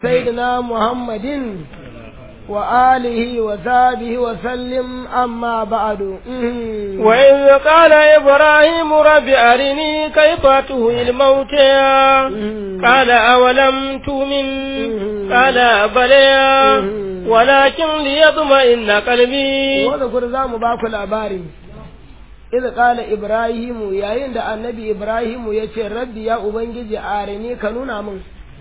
سيدنا محمد وآله وصحبه وسلم أما بعد وإذ قال إبراهيم رب أرني كيف تهي الموتى قال أولم تؤمن قال بلى ولكن ليطمئن قلبي وذكر ذا مباك الأباري إذ قال إبراهيم يا عند النبي إبراهيم يتي ربي يا أبنجي أرني كنونا من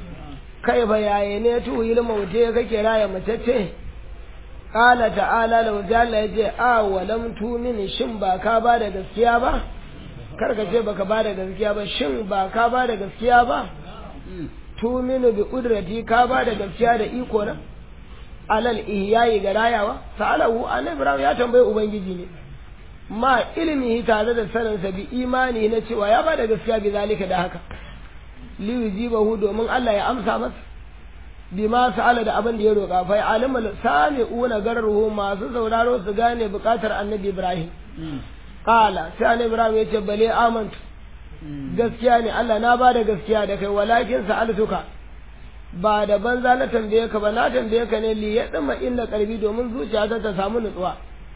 kai ba yaye ne tuhil maute kake raya matacce qala ta'ala law jalla yace a walam tumin shin ba ka ba da gaskiya ba kar ka ce baka ba da gaskiya ba shin ba ka ba da gaskiya ba tuminu bi qudrati ka ba da gaskiya da iko na alal ihyayi ga rayawa sa'alahu annabi ibrahim ya tambaye ubangiji ne ma ilimi tare da saninsa bi imani na cewa ya ba da gaskiya bi zalika da haka liyujibahu domin Allah ya amsa masa bima sa'ala da abin da ya roƙa fa alimul sami'una garruhu masu sauraro su gane buƙatar annabi Ibrahim qala sai annabi Ibrahim ya ce bale amantu gaskiya ne Allah na ba da gaskiya da kai walakin sa'altuka ba da banza na tambaye ka ba na tambaye ka ne li ya dama inna qalbi domin zuciyata ta samu nutsuwa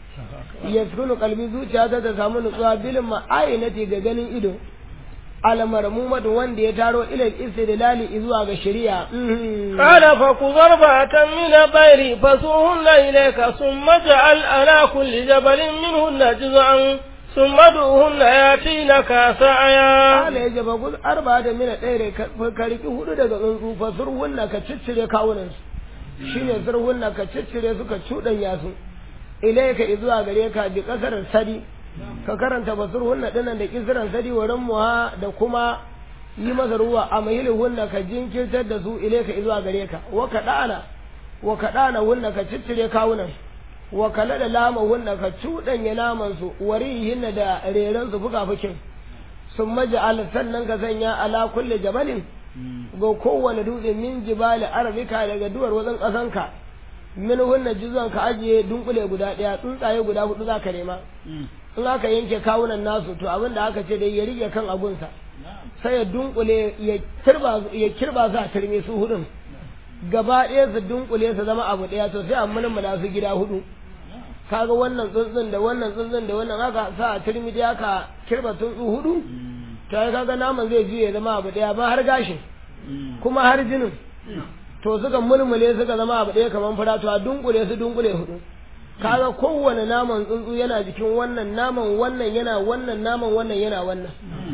yaskunu qalbi zuciyata ta samu nutsuwa bil ma'ainati ga ganin ido almarmumatu wanda ya taro ilal istidlali zuwa ga shari'a qala fa kuzarbatan min bayri fasuhunna ilayka thumma ja'al ala kulli jabalin minhunna juz'an thumma duhunna yatinaka sa'aya qala ya jaba kuz arba'ata min dayre ka riki hudu daga tsuntsu fasurhunna ka ciccire kawunan su shine surhunna ka ciccire su ka cudanya su ilayka zuwa gare ka bi kasar sadi ka karanta basur hunna dinan da kisran sadi wa muha da kuma yi masa ruwa a mahili hunna ka jinkirtar da su ile ka zuwa gare ka wa kadana wa kadana hunna ka ciccire kawunan wa kala da lama hunna ka cudanya naman su warihinna da reran su fuka fukin sun maja'al sannan ka sanya ala kulli jabalin ga kowane dutse min jibali arabika daga duwar wajen kasanka min hunna juzan ka ajiye dunkule guda daya tsuntsaye guda hudu za ka nema in aka yanke kawunan nasu to abin da aka ce dai ya rike kan abunsa sai ya dunkule ya kirba ya kirba su a turme su hudun gaba ɗaya su dunkule su zama abu ɗaya to sai a mulmula su gida hudu kaga wannan tsuntsun da wannan tsuntsun da wannan aka sa a turmi da aka kirba tsuntsu hudu to ai kaga naman zai juye zama abu ɗaya ba har gashin kuma har jinin to suka mulmule suka zama abu ɗaya kamar fura to a dunkule su dunkule hudu kaga kowane naman tsuntsu yana jikin wannan naman wannan yana wannan naman wannan yana wannan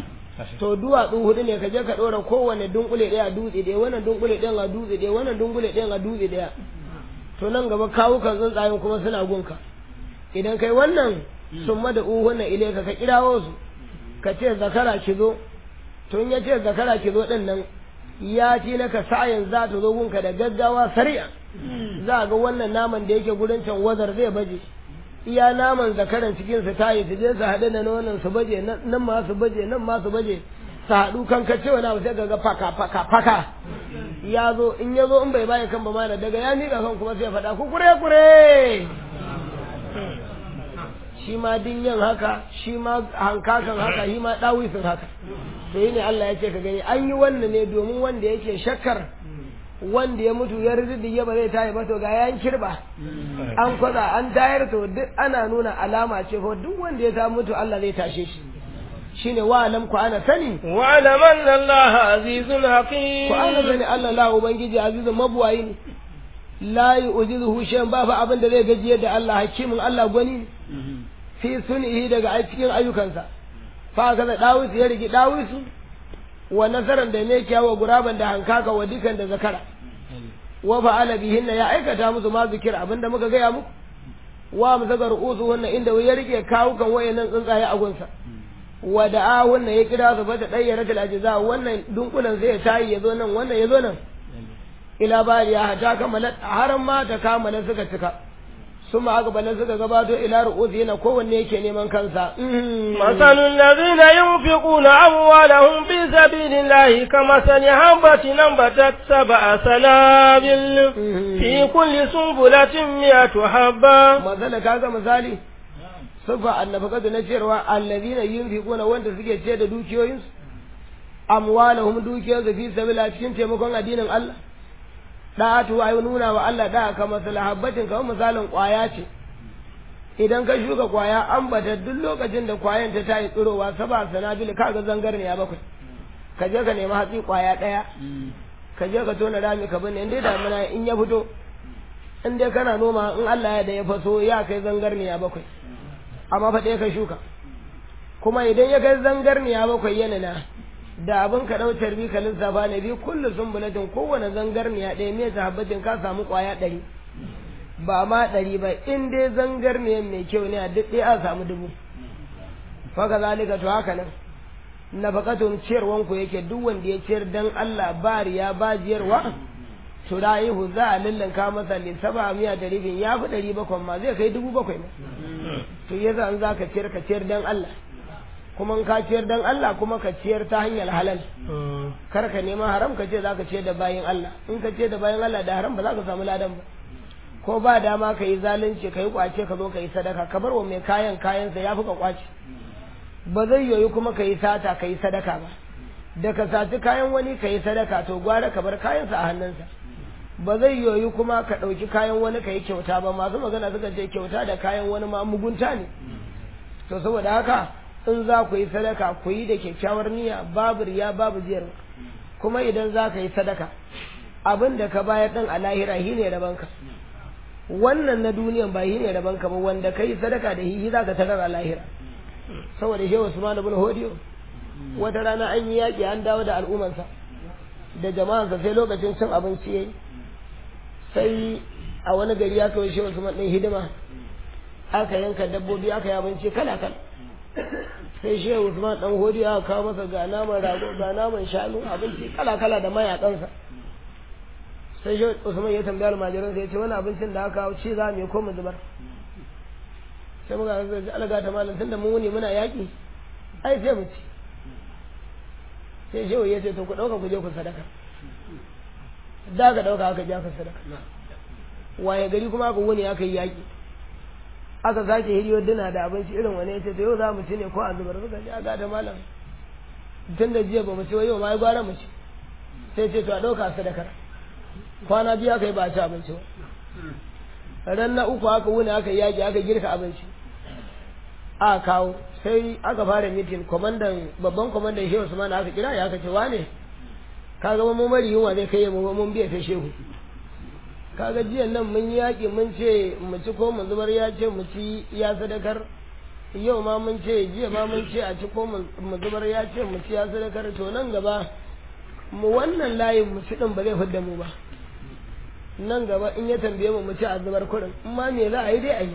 to duwatsu hudu ne ka je ka ɗora kowane dunkule ɗaya dutse ɗaya wannan dunkule ɗayan a dutse ɗaya wannan dunkule ɗayan a dutse ɗaya to nan gaba kawukan tsuntsayen kuma suna gunka idan kai wannan sun mada uhunna ile ka ka kirawo su ka ce zakara ki zo to in ya ce zakara ki zo ɗin nan ya ci naka sa'ayin za ta zo gunka da gaggawa sari'a za ga wannan naman da yake gurin can wazar zai baje iya naman zakaran cikin su tayi su je su haɗu da nonon su baje nan ma su baje nan ma su baje su haɗu kan kace wani abu sai ga faka faka faka ya zo in ya zo in bai baya kan ba ma daga ya miƙa kan kuma sai faɗa ku kure kure shi ma dinyan haka shi ma hankakan haka shi ma ɗawisin haka to yi ne Allah ya ce ka gani an yi wannan ne domin wanda yake shakkar wanda ya mutu ya rizidi ya ba zai tayi ba to ga yan kirba an kwaza an tayar to duk ana nuna alama ce ko duk wanda ya ta mutu Allah zai tashe shi shine wa alam ku ana sani wa alam anna Allah azizun hakim ku ana sani Allah la ubangiji azizun mabuwayi ne la yu'jizuhu shay'an ba fa abin da zai gajiyar da Allah hakimin Allah gwani fi sunihi daga cikin ayyukansa fa kaza dawis ya rigi dawisu wa nasaran da ne kyawa guraban da hankaka wa dukan da zakara wa fa'ala bihin ya aikata musu ma zikir abinda muka gaya muku wa musaga ru'usu wannan inda ya rike kawukan wayannan tsuntsaye a gunsa wa da'a wannan ya kira su bata dayyara tal ajza wannan dunkulan sai ya tayi yazo nan wannan yazo nan ila bariya hata kamala har ma ta kamala suka cika ثم أقبل سكا قباتو إلى رؤوسنا كون يكي نيمان كنسا مثل الذين ينفقون أموالهم في سبيل الله كمثل حبة نبتت سبع سنابل في كل سنبلة مئة حبة مثلا كذا مثالي صفة النفقة نشر الذين ينفقون وانت سكي تشيد دوكيوينس أموالهم دوكيوز في سبيل الله تكين تيمكون أدين الله da'atu ai nuna wa Allah da ka masala habbatin kamar misalin kwaya ce idan ka shuka kwaya an bata duk lokacin da kwayan ta tayi tsirowa saba sanabil kaga zangar ne ya bakwai ka je ka nemi hatsi kwaya daya ka je ka tona rami ka binne in dai damina in ya fito in dai kana noma in Allah ya da ya faso ya kai zangarniya bakwai amma fa ɗaya ka shuka kuma idan ya kai zangarniya bakwai yana na da abin ka ɗau tarbi ka lissafa ne bi kullu sumbulatin kowane zangarniya ɗaya me sahabbatin ka samu ƙwaya ɗari ba ma ɗari ba in dai zangarniyan mai kyau ne a duk ɗaya a samu dubu faka zalika to haka nan nafaqatun ciyarwan ku yake duk wanda ya ciyar dan Allah ba riya ba jiyarwa to rayihu za a lullanka masa li saba miya da ribin ya fi ɗari bakwai ma zai kai dubu bakwai ma to yasa an za ka ciyar ka ciyar dan Allah kuma in ka ciyar dan Allah kuma ka ciyar ta hanyar halal kar ka neman haram ka ce za ka ciyar da bayin Allah in ka ciyar da bayin Allah da haram ba za ka samu ladan ba ko ba dama ka yi zalunci ka yi kwace ka zo ka yi sadaka ka bar wa mai kayan kayansa ya fi ka kwace ba zai yoyi kuma ka yi sata ka yi sadaka ba da ka saci kayan wani ka yi sadaka to gwara ka bar kayansa a hannunsa ba zai yoyi kuma ka ɗauki kayan wani ka yi kyauta ba masu magana suka ce kyauta da kayan wani ma mugunta ne to saboda haka in za ku yi sadaka ku yi da kyakkyawar niyya babu riya babu ziyar kuma idan za ka yi sadaka abin da ka bayar ɗin a lahira shi ne rabanka wannan na duniyan ba shi ne rabanka ba wanda ka yi sadaka da shi za ka tarar a lahira saboda shehu usman ibn hodiyo wata rana an yi yaƙi an dawo da al'ummarsa da jama'arsa sai lokacin cin abinci yayi sai a wani gari ya kawai shehu usman ɗin hidima aka yanka dabbobi aka yi abinci kala kala sai shehu usman ɗan hodiyo aka kawo masa ga naman rago ga naman shanu abinci kala kala da mayakansa sai shehu usman ya tambaya almajiransa ya ce wani abincin da aka kawo ci za mu yi ko mu zubar sai muka ga ji alaga ta malam tunda mun wuni muna yaki ai sai mu ci sai shehu ya ce to ku dauka ku je ku sadaka da ka dauka aka ja ka sadaka waye gari kuma aka wuni aka yi yaki aka sake hiriyo dina da abinci irin wani yace to yau za mu ci ne ko a zubar suka ji aga ta malam tunda jiya ba mu ci yau ma ya gwara mu ci sai ce to a dauka sadakar kwana biyu aka yi ba a ci abinci ba ran na uku aka wuni aka yaki aka girka abinci a kawo sai aka fara mitin kwamandan babban kwamandan shehu usman aka kira ya aka ce wane kaga mun mari yunwa zai kai mu mun biya ta shehu kaga jiyan nan mun yi yaki mun ce mu ci ko mu zubar ya ce mu ci ya sadakar yau ma mun ce jiya ma mun ce a ci ko mu zubar ya ce mu ci ya sadakar to nan gaba mu wannan layin mu ci din ba zai fidda mu ba nan gaba in ya tambaye mu mu ci a zubar kuɗin in ma me za a yi dai a yi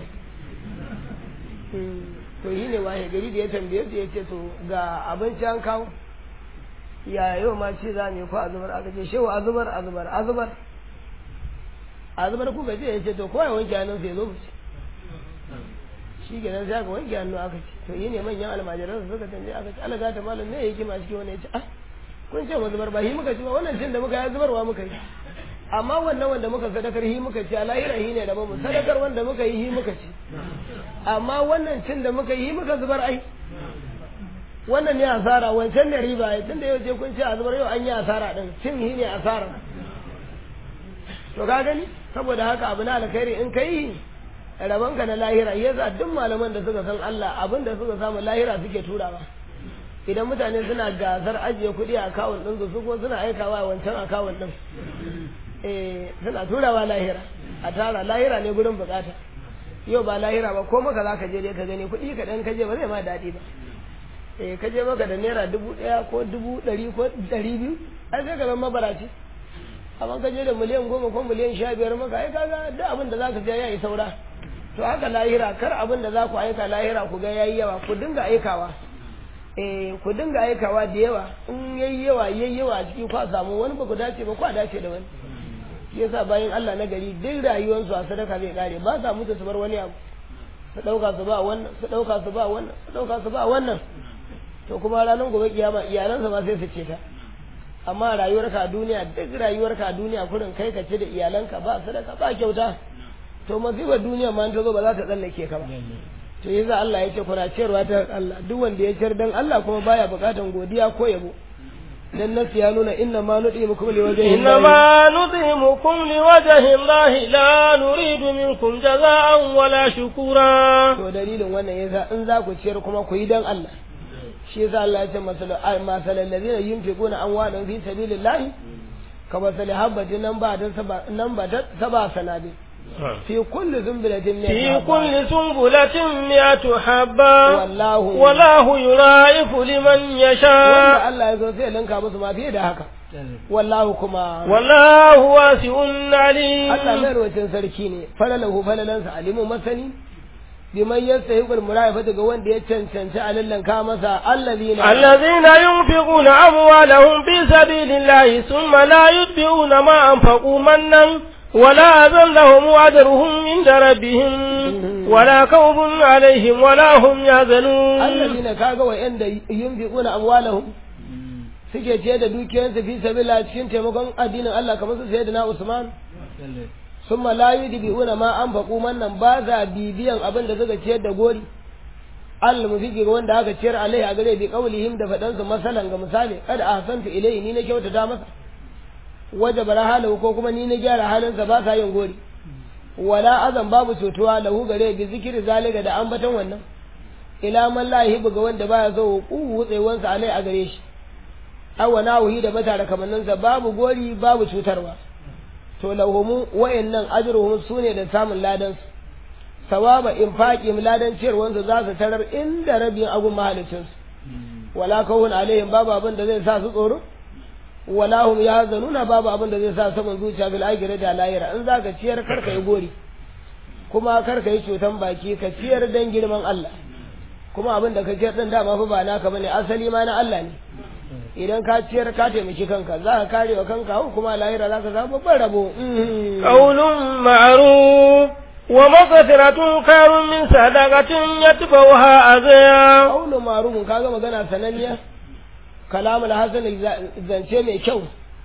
to yi ne waye gari da ya tambaye su ya ce to ga abinci an kawo ya yau ma ci za mu yi ko a zubar aka ce shewa a zubar a zubar a zubar a zubar kuka ce ya ce to kowa ya wanke hannun sai zo mu ci shi kenan sai aka wanke hannu aka ci to yi ne manyan almajiran su suka tambaye aka ci alaga ta malam ne yake ma cikin wani ya ce ah kun ce mu zubar ba shi muka ci ba wannan cin da muka yi zubarwa muka yi amma wannan wanda muka sadakar hi muka ci a lahira hi ne da mu sadakar wanda muka yi hi muka ci amma wannan cin da muka yi muka zubar ai wannan ne asara wancan ne riba ai tunda yau je kun ci a zubar yau an yi asara din cin hi ne asara to ka gani saboda haka abu na alkhairi in kai rabon ka na lahira yasa duk malaman da suka san Allah abin da suka samu lahira suke turawa idan mutane suna gasar ajiye kuɗi a akawun ɗin su ko suna aikawa wancan akawun ɗin eh suna turawa lahira a tara lahira ne gurin bukata yau ba lahira ba ko maka zaka je dai ka gani kuɗi ka dan kaje ba zai ma daɗi ba eh ka je maka da naira dubu ɗaya ko dubu ɗari ko ɗari biyu ai sai ka zama mabaraci amma ka je da miliyan goma ko miliyan sha biyar maka ai kaga duk abin da zaka je ya yi saura to haka lahira kar abin da za ku aika lahira ku ga yayi yawa ku dinga aikawa eh ku dinga aikawa da yawa in yayi yawa yayi yawa a ciki kwa samu wani ba ku dace ba kwa dace da wani shi yasa bayan Allah na gari duk rayuwarsu a sadaka zai kare ba sa mutu su bar wani abu su dauka su ba wannan su dauka su ba wannan su dauka su ba wannan to kuma ranar gobe kiyama iyalansa ma sai su ce ta amma rayuwarka a duniya duk rayuwarka a duniya kurin kai ka ce da iyalanka ba sadaka ba kyauta to masifar duniya ma ta zo ba za ta tsallake ka ba to yasa Allah ya ce kuna ciyarwa ta Allah duk wanda ya ciyar dan Allah kuma baya bukatan godiya ko yabo dan nasu ya nuna inna ma nud'imukum liwajhi إنما نطعمكم لوجه الله لا نريد منكم جزاء ولا شكورا to dalilin wannan yasa in za ku ciyar kuma ku yi dan Allah shi yasa Allah ya ce masalu ay masalal ladina yunfiquna amwalahum fi sabilillahi ka masali habbatin nan ba ta saba nan ba ta saba sanabi fi kulli zumbilatin min في كل سنبلة مئة حبة wallahu والله يضاعف لمن wanda يشاء Allah ya zo sai ya linka musu ma fiye da haka wallahu kuma والله واسع عليم Allah mai rawacin sarki ne falalahu falalansa alimu masani biman yastahiqul murayafata ga wanda ya cancanci alallanka masa allazina الذين ينفقون أموالهم في سبيل الله ثم لا يتبعون ما أنفقوا منا ولا أذن لهم أجرهم عند ربهم ولا خوف عليهم ولا هم يحزنون allazina kaga wa'anda yunfiquna amwalahum suke ce da dukiyansu fi sabila cikin taimakon addinin Allah kamar su sayyidina Usman summa la yudbi'una ma anfaqu mannan ba za bibiyan abin da suka ciyar da gori Allah mufiki ga wanda aka ciyar alai a gare bi qaulihim da fadan su masalan ga misali kada ahsantu ilayhi ni na kyautata masa wajabara halahu ko kuma ni na gyara halinsa ba sa yin gori wala azan babu cutuwa lahu gare bi zikiri zalika da ambaton wannan ila man la yuhibbu ga wanda baya so ku wutsewansa alai a gare shi awa nawuhi da mata kamanninsa babu gori babu cutarwa to lahumu wayannan ajruhum sune da samun ladan su sawaba infaqi ladan ciyarwansu za su tarar inda rabin agun mahalicin su wala kawun alaihim babu abin da zai sa su tsoro wala hum yahzanuna babu abin da zai sa saman zuciya bil akhirati da lahira in zaka ciyar karka yi gori kuma karka yi cutan baki ka ciyar dan girman Allah kuma abin da ka ciyar din dama fa ba naka bane asali ma na Allah ne idan ka ciyar ka taimaki kanka za ka kare wa kanka hau kuma lahira za ka samu babban rabo قول معروف ومغفرة خير من صدقة يتبعها أذى kaulu marufin kaga magana sananniya kalamul hasan zance mai kyau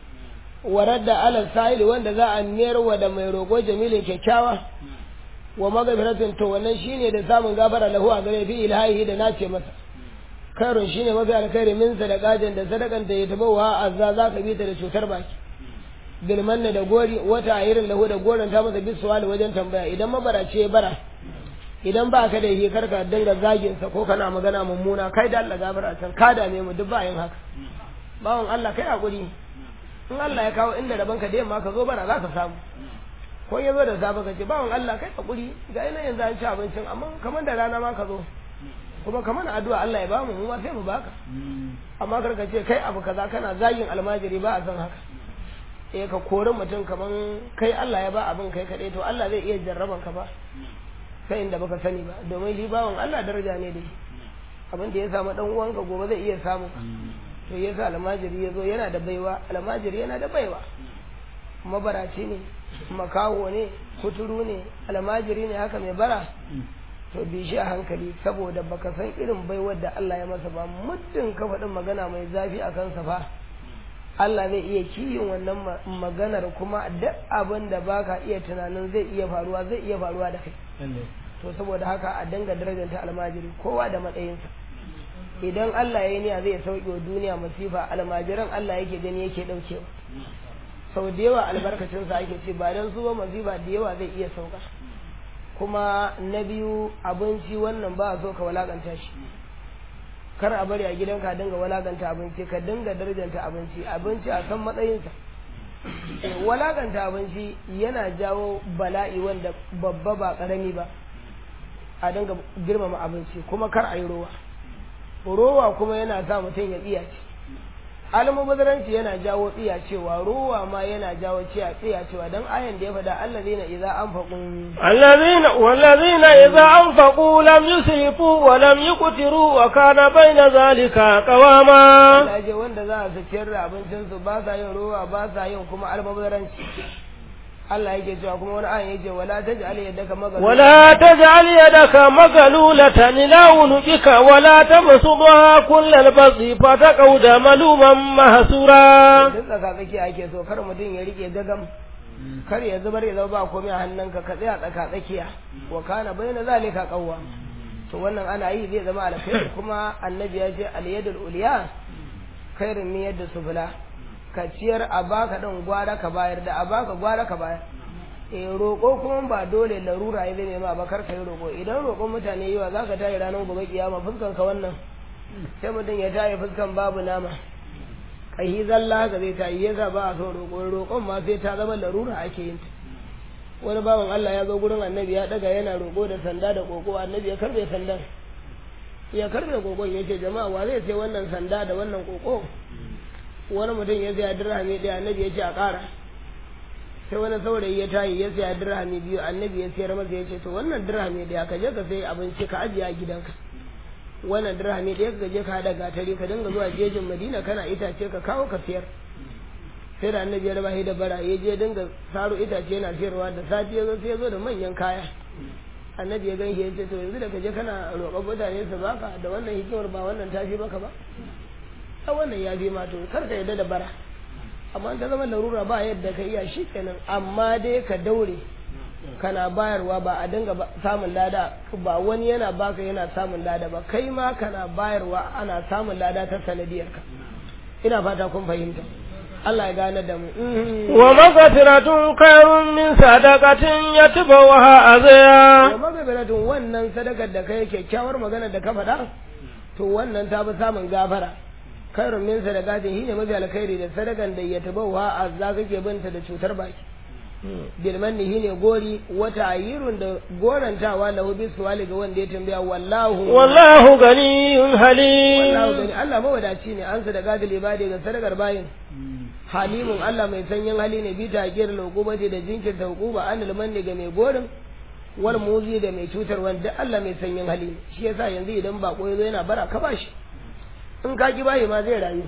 warar da alal sa'ili wanda za a mayar wa da mai roƙo jamilin kyakkyawa wa magafiratun to wannan shine da samun gafara lahu a gare fi ilhahi da nace masa kairun shine mafi alkhairi min sadaqatin da sadakan da ya tabawa azza za ka bi ta da cutar baki bilmanna da gori wata ayirin lahu da goron ta masa bisuwali wajen tambaya idan mabarace ya bara idan ba ka da yi karka dinga zagin sa ko kana magana mummuna kai da Allah gafara can ka dame mu duk ba yin haka bawon Allah kai hakuri in Allah ya kawo inda rabon ka da yamma ka zo bara za ka samu ko ya zo da safe ka ce bawon Allah kai hakuri ga ina yanzu an ci abincin amma kamar da rana ma ka zo kuma kamar addu'a Allah ya bamu mu ma sai mu baka amma kar ka ce kai abu kaza kana zagin almajiri ba a san haka eh ka kori mutum kaman kai Allah ya ba abin kai kadai to Allah zai iya jarraban ka ba sai inda baka sani ba domin shi bawan Allah daraja ne da shi abin da ya samu dan uwanka gobe zai iya samu to yasa almajiri ya zo yana da baiwa almajiri yana da baiwa mabaraci ne makaho ne kuturu ne almajiri ne haka mai bara to bi shi a hankali saboda baka san irin baiwar da Allah ya masa ba muddin ka faɗin magana mai zafi a kansa fa Allah zai iya kiyin wannan maganar kuma duk abin da baka iya tunanin zai iya faruwa zai iya faruwa da kai to saboda haka a danga darajanta almajiri kowa da matsayinsa idan Allah ya yi niyya zai sauke wa duniya masifa almajiran Allah yake gani yake daukewa sau da yawa albarkacinsa ake ce ba don su ba masifa da yawa zai iya sauka kuma na biyu abinci wannan ba a so ka walakanta shi kar a bari a gidanka dinga walakanta abinci ka dinga darajanta abinci abinci a san matsayinsa walakanta abinci yana jawo bala'i wanda babba ba karami ba a dinga girmama abinci kuma kar a yi rowa rowa kuma yana sa mutum ya tsiyace almubazaranci yana jawo tsiyacewa rowa ma yana jawo tsiyacewa don ayan da ya faɗa allazina idza anfaqu الذين والذين إذا أنفقوا لم يسرفوا ولم يقتروا وكان بين ذلك قواما Allah ce wanda za su ciyar da abincinsu ba sa yin rowa ba sa yin kuma almubazaranci Allah yake cewa kuma wani ayan yake wala taj'al yadaka magalula ولا تجعل يدك مغلولة إلى عنقك ولا تبسطها كل البسط فتقعد ملوما محسورا duk tsaka tsakiya ake so kar mutum ya rike gagam kar ya zubar ya zama ba komai a hannunka ka tsaya tsaka tsakiya wa kana bayyana zalika qawwa to wannan ana yi zai zama alkhairi kuma annabi ya ce al yadul uliya khairin min yadda sufula ka ciyar a baka ɗin gwara ka bayar da a baka gwara ka bayar eh roƙo kuma ba dole larura ya zai ma ba kar ka yi roƙo idan roƙon mutane yawa za ka tayi ranar gobe kiyama fuskan ka wannan sai mutum ya tayi fuskan babu nama kai zalla ga zai tayi yasa ba a so roƙo roƙon ma sai ta zama larura ake yin ta wani bawan Allah ya zo gurin annabi ya daga yana roƙo da sanda da ƙoƙo annabi ya karbe sandan ya karbe ƙoƙon ya ce jama'a wa zai sai wannan sanda da wannan ƙoƙo wani mutum ya saya dirhami ɗaya annabi ya ce a ƙara sai wani saurayi ya tayi ya saya dirhami biyu annabi ya sayar masa ya ce to wannan dirhami ɗaya ka je ka sai abinci ka ajiye a gidanka wannan dirhami ɗaya ka je ka haɗa gatari ka dinga zuwa jejin madina kana itace ka kawo ka sayar sai da annabi ya raba shi da bara ya je dinga saro itace yana sayarwa da sati ya zo sai ya zo da manyan kaya annabi ya ganshi ya ce to yanzu da ka je kana roƙon mutane su baka da wannan hikimar ba wannan ta fi baka ba a wannan ya fi ma to kar ka yarda da bara amma ta zama larura ba yadda ka iya shi kenan amma dai ka daure kana bayarwa ba a dinga samun lada ba wani yana baka yana samun lada ba kai ma kana bayarwa ana samun lada ta sanadiyarka ina fata kun fahimta Allah ya gane da mu wa magfiratun khairun min sadaqatin yatbawaha azaya wa magfiratun wannan sadakar da kai kyakkyawar magana da ka faɗa to wannan ta fi samun gafara khairun min sadaqatin shine mafi alkhairi da sadakan da yatbawaha azza kake binta da cutar baki bilmanni shine gori wata ayirun da gorantawa lahu bi suwali ga wanda ya tambaya wallahu wallahu ganiyun halim wallahu gani Allah mawadaci ne an sadaka da libadi ga sadakar bayin halimun Allah mai sanyin hali ne bi takir lokubati da jinkirta hukuba an limanni ga mai gorin wal muzi da mai cutar wanda Allah mai sanyin hali ne shi yasa yanzu idan bako yazo yana bara ka bashi in ka ki bayi ma zai rayu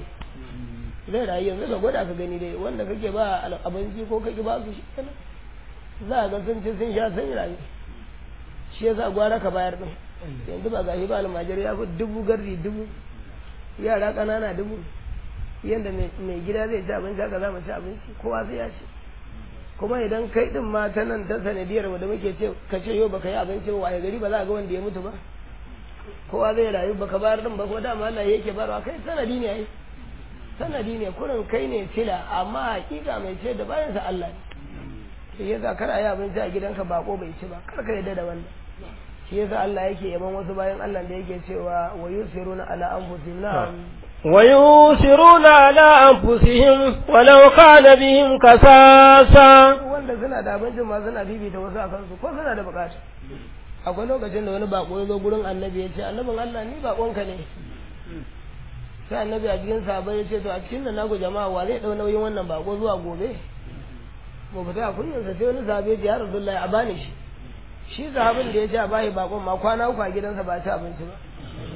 zai rayu yanzu ka gwada ka gani dai wanda kake ba abinci ko kake ba su shi kenan za ga sun ci sun sha sun rayu shi yasa gwara ka bayar din yanzu ba gashi ba almajiri ya fi dubu gardi dubu yara ƙanana dubu yadda mai gida zai ci abinci haka za mu ci abinci kowa sai ya ci kuma idan kai din ma ta nan ta sanadiyar da muke ce ka ce yau baka yi abinci ba waye gari ba za ga wanda ya mutu ba kowa zai rayu baka bayar din ba ko dama Allah yake barwa kai sanadi ne ai sanadi ne kurin kai ne sila amma hakika mai ce da bayan sa Allah ne shi yasa kar a yi abinci a gidanka bako bai ci ba kar ka yadda da wannan shi yasa Allah yake yaban wasu bayan Allah da yake cewa wa yusiruna ala anfusihim na'am ويؤثرون على أنفسهم ولو كان بهم كساسا wanda suna da abincin ma suna bibita wasu a kansu ko suna da bukata akwai lokacin da wani bako ya zo gurin annabi ya ce annabin Allah ni bakonka ne sai annabi a cikin sahabbai ya ce to a cikin nan naku jama'a wa zai dau nauyin wannan bako zuwa gobe mu fita a kunyansa sai wani sahabi ya ce ya rasulullahi a bani shi shi sahabin da ya ce a bashi bakon ma kwana uku a gidansa ba ci abinci ba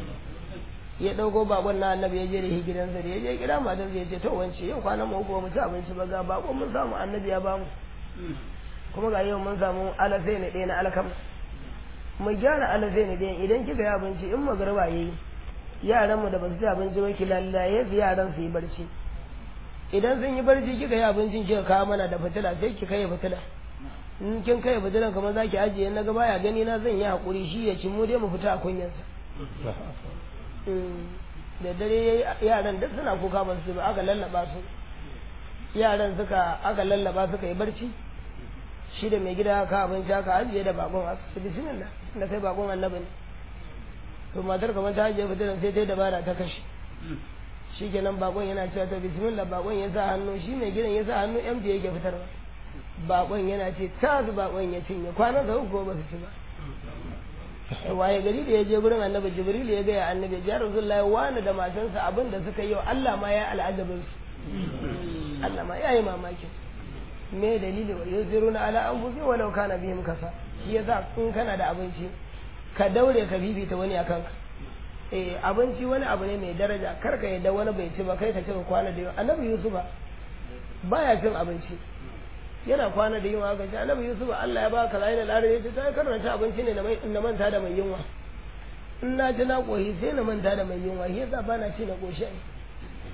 ya ɗauko bakon na annabi ya je da shi gidansa da ya je gida matar ya ce to wance yau kwana mu uku ba mu ci abinci ba ga bakon mun samu annabi ya bamu kuma ga yau mun samu alasai ne ɗaya na alkam mu gyara alasai ne ɗaya idan kika yi abinci in magarba ya yi yaran mu da ba su ci abinci ba ki lallaye su yaran su yi barci idan sun yi barci kika yi abincin kika kawo mana da fitila sai ki kai fitila in kin kai fitilan kamar zaki ajiye na ga baya gani na zan yi hakuri shi ya ci mu dai mu fita a kunyansa da dare yaran duk suna kuka ba su ba aka lallaba su yaran suka aka lallaba suka yi barci shi da mai gida ka abinci aka ajiye da bakon aka su bismillah da kai bakon annabi ne to matar kamar ta ajiye fitilan sai ta yi dabara ta kashe shi kenan bakon yana cewa ta bismillah bakon ya sa hannu shi mai gidan ya sa hannu empty yake fitarwa bakon yana ce ta su bakon ya cinye kwanan da uku ba su ci ba waye gari da ya je gurin annabi jibril ya gaya annabi ya rasulullahi wani da matansa abin da suka yi Allah ma ya al'adabin su Allah ma ya yi mamakin me dalili wa yuziruna ala anfusi walau kana bihim kasa shi yasa in kana da abinci ka daure ka bibita wani akan ka eh abinci wani abu ne mai daraja kar ka yadda wani bai ci ba kai ka ci ka kwana da yau annabi yusufa baya cin abinci yana kwana da yunwa gaji annabi yusuf Allah ya baka layin al'adar ya ce ta karanta abinci ne na manta da mai yunwa in na ji na koshi sai na manta da mai yunwa shi yasa ba na ci na koshi ai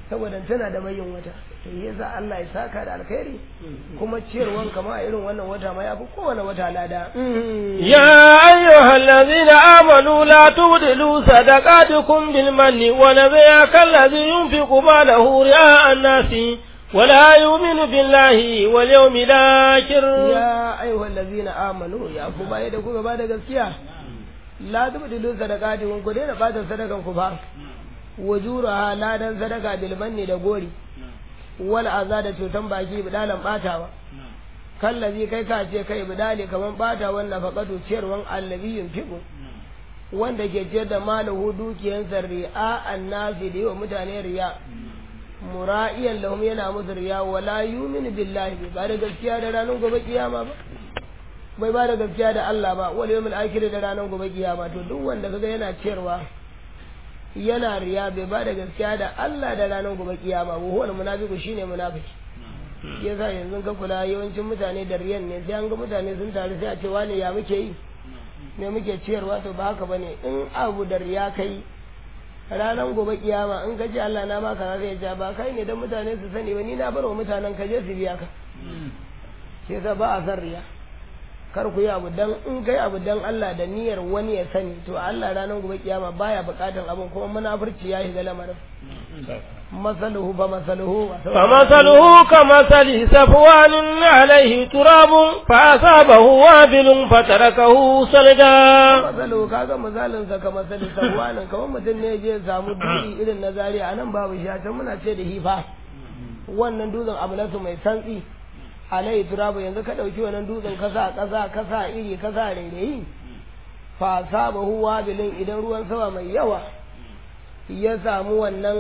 saboda tana da mayin wata to yasa Allah ya saka da alkhairi kuma ciyarwan kama a irin wannan wata ma yafi kowane wata lada يا أيها الذين آمنوا لا تبدلوا صدقاتكم بالمن ونذيع كالذي ينفق ماله رئاء الناس ولا يؤمن بالله واليوم الآخر ya ayyuhal ladzina amanu ya ku baya da kuka bada gaskiya la tubdilu sadaqatikum ku daina bata sadakan ku ba wajuraha ladan sadaka bil manni da gori wal aza da cutan baki bidalan batawa kallazi kai ka ce kai bidali kaman bata wannan faqatu ciyarwan allazi yunfiqu wanda ke ciyar da malahu dukiyansa ri'a annasi da yawa mutane riya mura'iyan lahum yana musu riya wala yu'minu billahi ba da gaskiya da ranar gobe kiyama ba bai ba da gaskiya da Allah ba wal yawmil akhir da ranar gobe kiyama to duk wanda kaga yana ciyarwa yana riya bai ba da gaskiya da Allah da ranar gobe kiyama wa huwal munafiqu shine munafiki yasa yanzu ka kula yawancin mutane da riyan ne sai an ga mutane sun taru sai a ce wane ya muke yi me muke ciyarwa to ba haka bane in abu da riya kai ranar gobe kiyama in ka ce Allah na maka zai ja ba kai ne dan mutane su sani ba ni na bar wa mutanen ka je su biya ka ke sa ba a san riya kar ku yi abu dan in kai abu dan Allah da niyyar wani ya sani to Allah ranar gobe kiyama baya bukatan abin kuma munafurci ya shiga lamarin masaluhu ba masaluhu فمثله كمثل صفوان عليه تراب فأصابه وابل فتركه صلدا masaluhu kaga misalin sa kamar sali sahwanin kamar mutum ne je samu dutse irin na zaria anan babu shi a can muna ce da hifa wannan dutsen abu nasu mai santsi alai turabu yanzu ka ɗauki wannan dutsen kasa kasa kasa iri kasa rairayi fa sabahu wabilin idan ruwan sama mai yawa ya samu wannan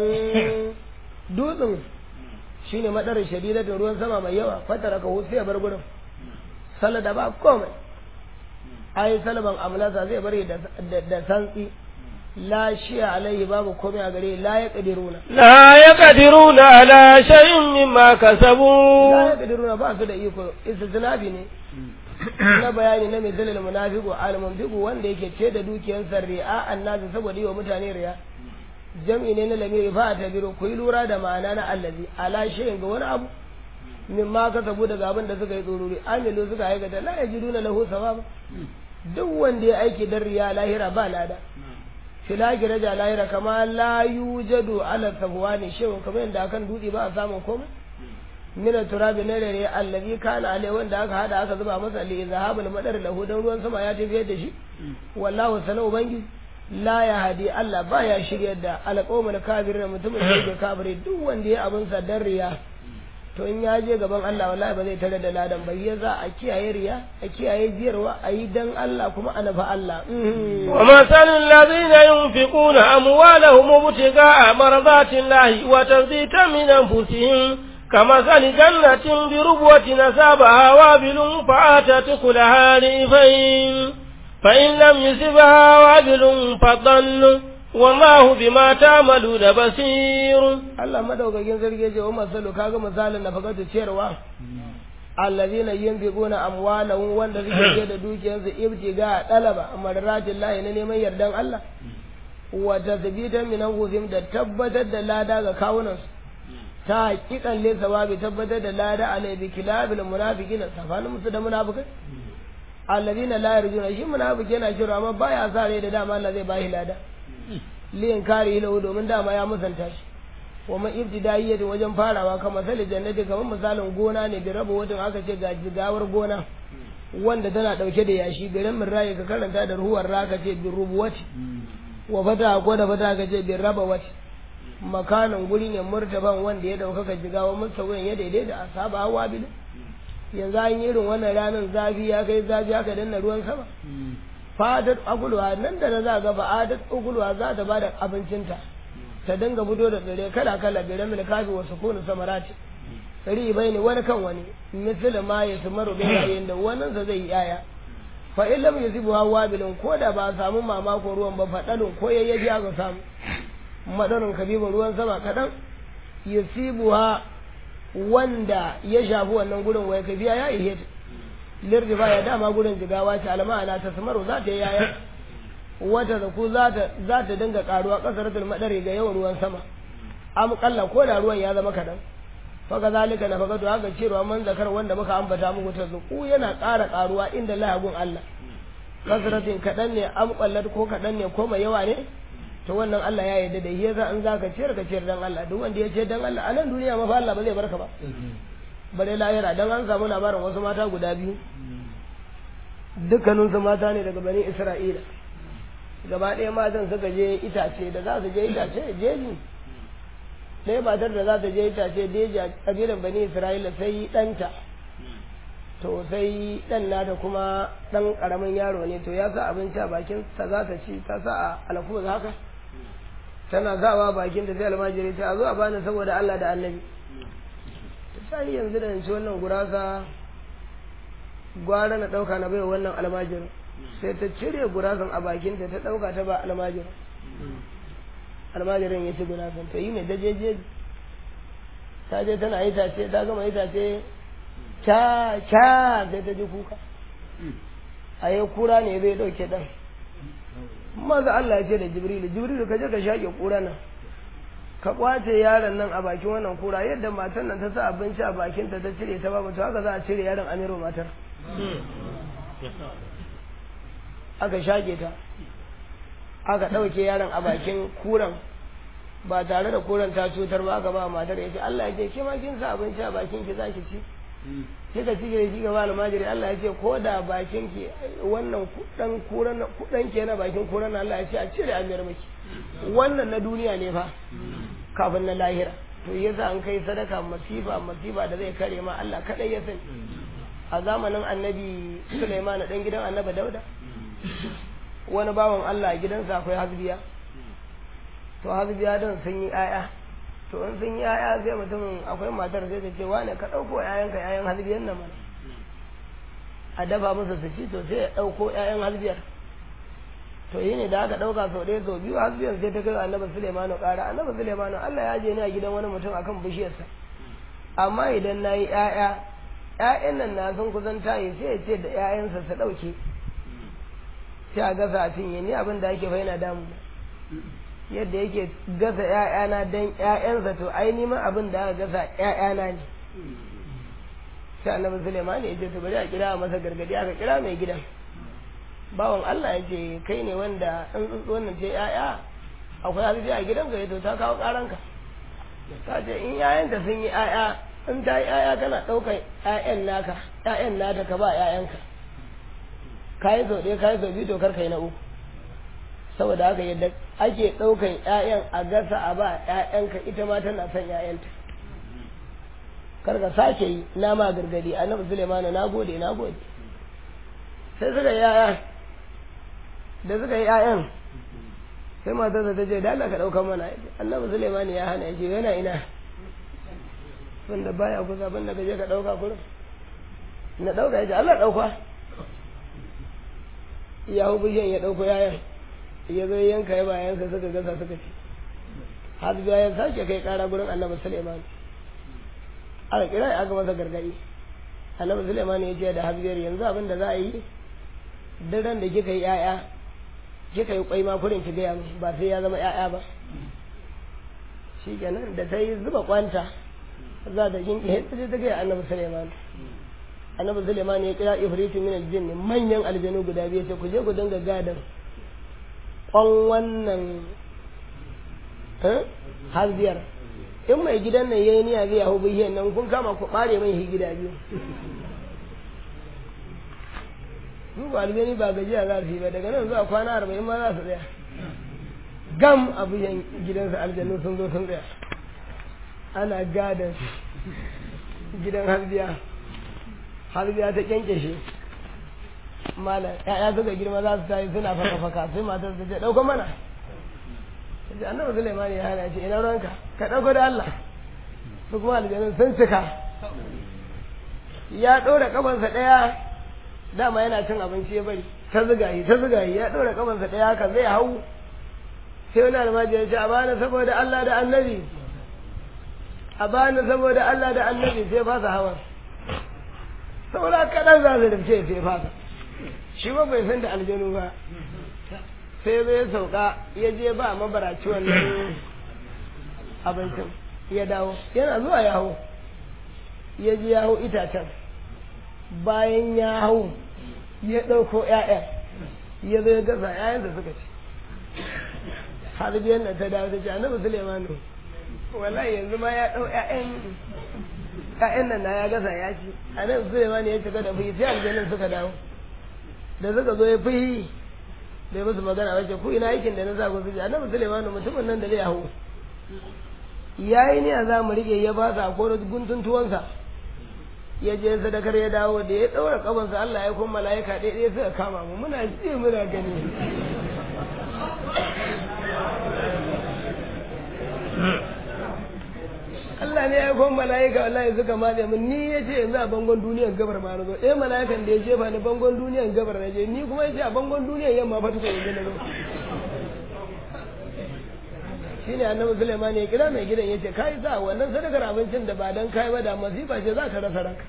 dutsen shine madarar shadidatin ruwan sama mai yawa fatara ka sai ya bar gurin salada ba komai ai salaban amlasa zai bari da da santsi la shiya alaihi babu komai a gare la ya kadiruna لا يقدرون على شيء مما la كسبوا ya kadiruna ba su da iko istisnabi ne na bayani na misalin munafiqu al munfiqu wanda yake ce da dukiyarsa ri'a annabi saboda yi wa mutane riya jam'i ne na lamiri fa ta biro ku yi lura da ma'ana na allazi ala shay'in ga wani abu min ma ka sabu daga abin da suka yi tsorori amilu suka aikata la yajiduna lahu sawaba duk wanda ya aiki dan riya lahira ba lada filaki raja lahira kama la yujadu ala safwani shay'un kamar yadda akan dutse ba a samun komai mina turabi na rere allazi kana alai wanda aka hada aka zuba masa li zahabul madar lahu dan ruwan sama ya tafi da shi wallahu sana ubangi la ya hadi Allah ba ya shirya da alqawmul kafirin mutumin da yake kafiri duk wanda ya abin sa dan riya to in ya je gaban Allah wallahi ba zai tare da ladan ba ya za a kiyaye riya a kiyaye jiyarwa a yi dan Allah kuma a nafa Allah ومثل الذين ينفقون أموالهم ابتغاء مرضات الله وتثبيتا من أنفسهم كمثل جنة بربوة نسابها وابل فآتت كلها ريفين فإن لم يصبها وابل فضل والله بما تعملون بصير Allah madaukakin sarki ya ce wa masalu kaga misalin na fakatu ciyarwa allazina yunfiquna amwalahum wanda suke ce da dukiyarsu ibtiga dalaba marratin lahi na neman yardan Allah wa tathbitan min anfusihim da tabbatar da lada ga kawunansu ta hakikan le sawabi tabbatar da lada alai bi kilabil munafiqin safanin musu da munafikai allazina la yarjuna shi munafiki yana shirwa amma baya sa rai da dama Allah zai bashi lada liyan kare lahu domin dama ya musanta shi wa man ibtidaiyatin wajen farawa kamar sali jannati kamar misalin gona ne da raba watan aka ce ga jigawar gona wanda tana dauke da yashi garin min raye ka karanta da ruhuwar raka ce bin rubuwati wa fata ko da fata ka ce bin raba wati makanin guri ne murtaban wanda ya ɗaukaka jigawa musawin ya daidai da asaba hawa bilu yanzu an yi irin wannan ranar zafi ya kai zafi aka danna ruwan sama fadar agulwa nan da na za ga fa'adar agulwa za ta ba da abincinta ta dinga fito da tsire kala kala bi ramil kafi wa sukunu samarati tsiri bai ne wani kan wani misali ma ya sumaru bai yayin da wannan sa zai yi yaya fa in lam yusibu hawa bilin ko da ba a samu mamako ruwan ba fadalun ko yayyaji aka samu madarin kabibin ruwan sama kadan yusibuha wanda ya shafi wannan gurin wai kafiya ya ihe lirdi ba ya dama gurin jigawa ce alma'ana ta samaru za ta yi yaya wata da ku za ta dinga karuwa kasar madari ga yawan ruwan sama am kalla ko da ruwan ya zama kadan fa kazalika na fagado haka cewa man zakar wanda muka ambata muku ta zuku yana ƙara ƙaruwa inda lahagun Allah kasratin kadan ne am kallat ko kadan ne ko mai yawa ne to wannan Allah ya yarda da shi yasa an zaka ciyar ka ciyar dan Allah duk wanda ya ce dan Allah a nan duniya ma fa Allah ba zai barka ba bare lahira dan an samu labarin wasu mata guda biyu dukkanin su mata ne daga bani Isra'ila gaba ɗaya matan suka je itace da za su je itace jeji ɗaya matar da za ta je itace deji a kabilan bani Isra'ila sai ɗanta to sai ɗan nata kuma ɗan ƙaramin yaro ne to ya sa abinci a bakin sa za ta ci ta sa a alkubus haka tana zawa bakin da sai almajiri ta zo a bani saboda Allah da annabi sai yanzu da ci wannan gurasa gwara na ɗauka na baiwa wannan almajirin sai ta cire gurasan a bakin ta ta ɗauka ta ba almajirin almajirin ya ci gurasan to yi mai dajeje ta je tana itace ta gama itace ca ca sai ta ji kuka a yi kura ne zai ɗauke ɗan maza Allah ya ce da jibrilu jibrilu ka je ka shaƙe kura nan ka kwace yaron nan a bakin wannan kura yadda matan nan ta sa abinci a bakinta ta cire ta babu to haka za a cire yaron amiru matar aka shaƙe ta aka ɗauke yaron a bakin kuran ba tare da kuran ta cutar ba aka ba matar ya ce Allah ya ce ke ma kin sa abinci a bakin ki za ki ci kika ci da shi gaba almajiri Allah ya ce ko da bakin ki wannan kudan kuran kudan ke na bakin kuran Allah ya ce a cire amir miki wannan na duniya ne fa kafin na lahira to yasa an kai sadaka masifa masifa da zai kare ma Allah kadai ya sani a zamanin annabi Sulaiman dan gidan annabi Dauda wani bawan Allah a gidansa akwai hasbiya to hasbiya din sun yi aya to in sun yi aya sai mutumin akwai matar sai ta ce wane ka ɗauko ƴaƴanka ƴaƴan hasbiyan nan mana a dafa musu su ci to sai ya ɗauko ƴaƴan hasbiyar to yi ne da aka ɗauka sau ɗaya sau biyu hasbiyar sai ta kai annabi Sulaimanu ƙara annabi Sulaimanu Allah ya je ni a gidan wani mutum akan bishiyarsa amma idan na yi ƴaƴa ƴaƴan nan na sun kusan tayi sai ya ce da ƴaƴansa su ɗauke sai a gasa a cinye ni abin da ake faina damu yadda yake gasa ‘ya'yana don ‘ya'yansa to ai nima abin da aka gasa ‘ya'yana ne sai annabi Suleiman ya ce to bari a kira masa gargadi aka kira mai gidan bawan Allah ya ce kai ne wanda in wannan ce ‘ya'ya akwai halitta a gidan ka to ta kawo karanka ta ce in ‘ya'yanta sun yi ‘ya'ya in ta yi ‘ya'ya kana ɗaukar ‘ya'yan naka ‘ya'yan nata ka ba ‘ya'yanka ka yi sau ɗaya ka yi sau biyu to kar ka yi na uku saboda haka yadda ake ɗaukan ‘ya'yan a gasa a ba ‘ya'yanka ita ma tana son ‘ya'yanta kar ka sake yi na ma gargadi annabi Sulemanu na gode na gode sai suka yi ‘ya'ya da suka yi ‘ya'yan sai matarsa ta ce da Allah ka ɗaukan mana annabi Sulemanu ya hana ya ce yana ina wanda baya kusa banda ka je ka ɗauka kurin na ɗauka ya ce Allah ɗauka ya hu bishiyan ya ɗauko ‘ya'yan ya zo yanka ya bayansa suka gasa suka ci har biya ya sake kai kara gurin annabi suleiman aka kira ya aka masa gargadi annabi suleiman ya ce da habibiyar yanzu abin da za a yi daren da kika yi yaya kika yi kwai ma kurin ki gaya min ba sai ya zama yaya ba shi kenan da ta yi zuba kwanta za ta jinki ta je ta gaya annabi suleiman annabi suleiman ya kira ifritu min aljinn manyan aljanu guda biyu sai ku je ku dinga gadan kwan wannan har biyar in mai gidan nan yayi niyya zai hau biyan nan kun kama ku bare mai shi gida biyu su ba aljani ba gajiya za su yi ba daga nan zuwa kwana arba'in ma za su tsaya gam a biyan gidansa aljanu sun zo sun tsaya ana gadon gidan harbiya harbiya ta kyankyashe malam ya'ya suka girma za su tayi suna faka faka sai matar ta ce dauko mana ta ce annabi Sulaiman ya hana ce ina ranka ka dauko da Allah su kuma aljanun sun cika ya ɗora kafansa ɗaya dama yana cin abinci ya bari ta zuga yi ta zuga yi ya ɗora kafansa ɗaya haka zai hau sai wani almajiri ya ce a bani saboda Allah da annabi a bani saboda Allah da annabi sai fasa hawan saboda kaɗan za su rufce sai fasa shi ba bai san da aljanu ba sai zai sauka ya je ba mabaraci wannan abincin ya dawo yana zuwa ya hau ya ji ya hau itacen bayan ya hau ya ɗauko ‘ya'ya ya zo ya gasa ‘ya'yan da suka ci har biyan da ta dawo ta ce annabi Suleimanu wallahi yanzu ma ya ɗau ‘ya'yan ‘ya'yan nan na ya gasa ya ci annabi Suleimanu ya cika da fuyi sai aljannin suka dawo da suka zo ya fuyi bai musu magana wace ku ina aikin da na sa ku su ji annabi Suleimanu mutumin nan da zai hau ya yi ne a za mu riƙe ya ba sa ko guntun tuwansa ya je sadakar ya dawo da ya ɗaura ƙafansa Allah ya kuma mala'ika ɗaya ɗaya suka kama mu muna ji muna gani Allah ne ya kuma mala'ika wallahi suka matse mun ni ya ce yanzu a bangon duniyar gabar ma na zo ɗaya mala'ikan da ya jefa ni bangon duniyar gabar na je ni kuma ya ce a bangon duniyar yamma fa tuka yanzu na zo shine annabi Sulaiman ya kira mai gidan yace kai sa wannan sadakar abincin da ba dan kai ba da masifa ce za ka rasa ranka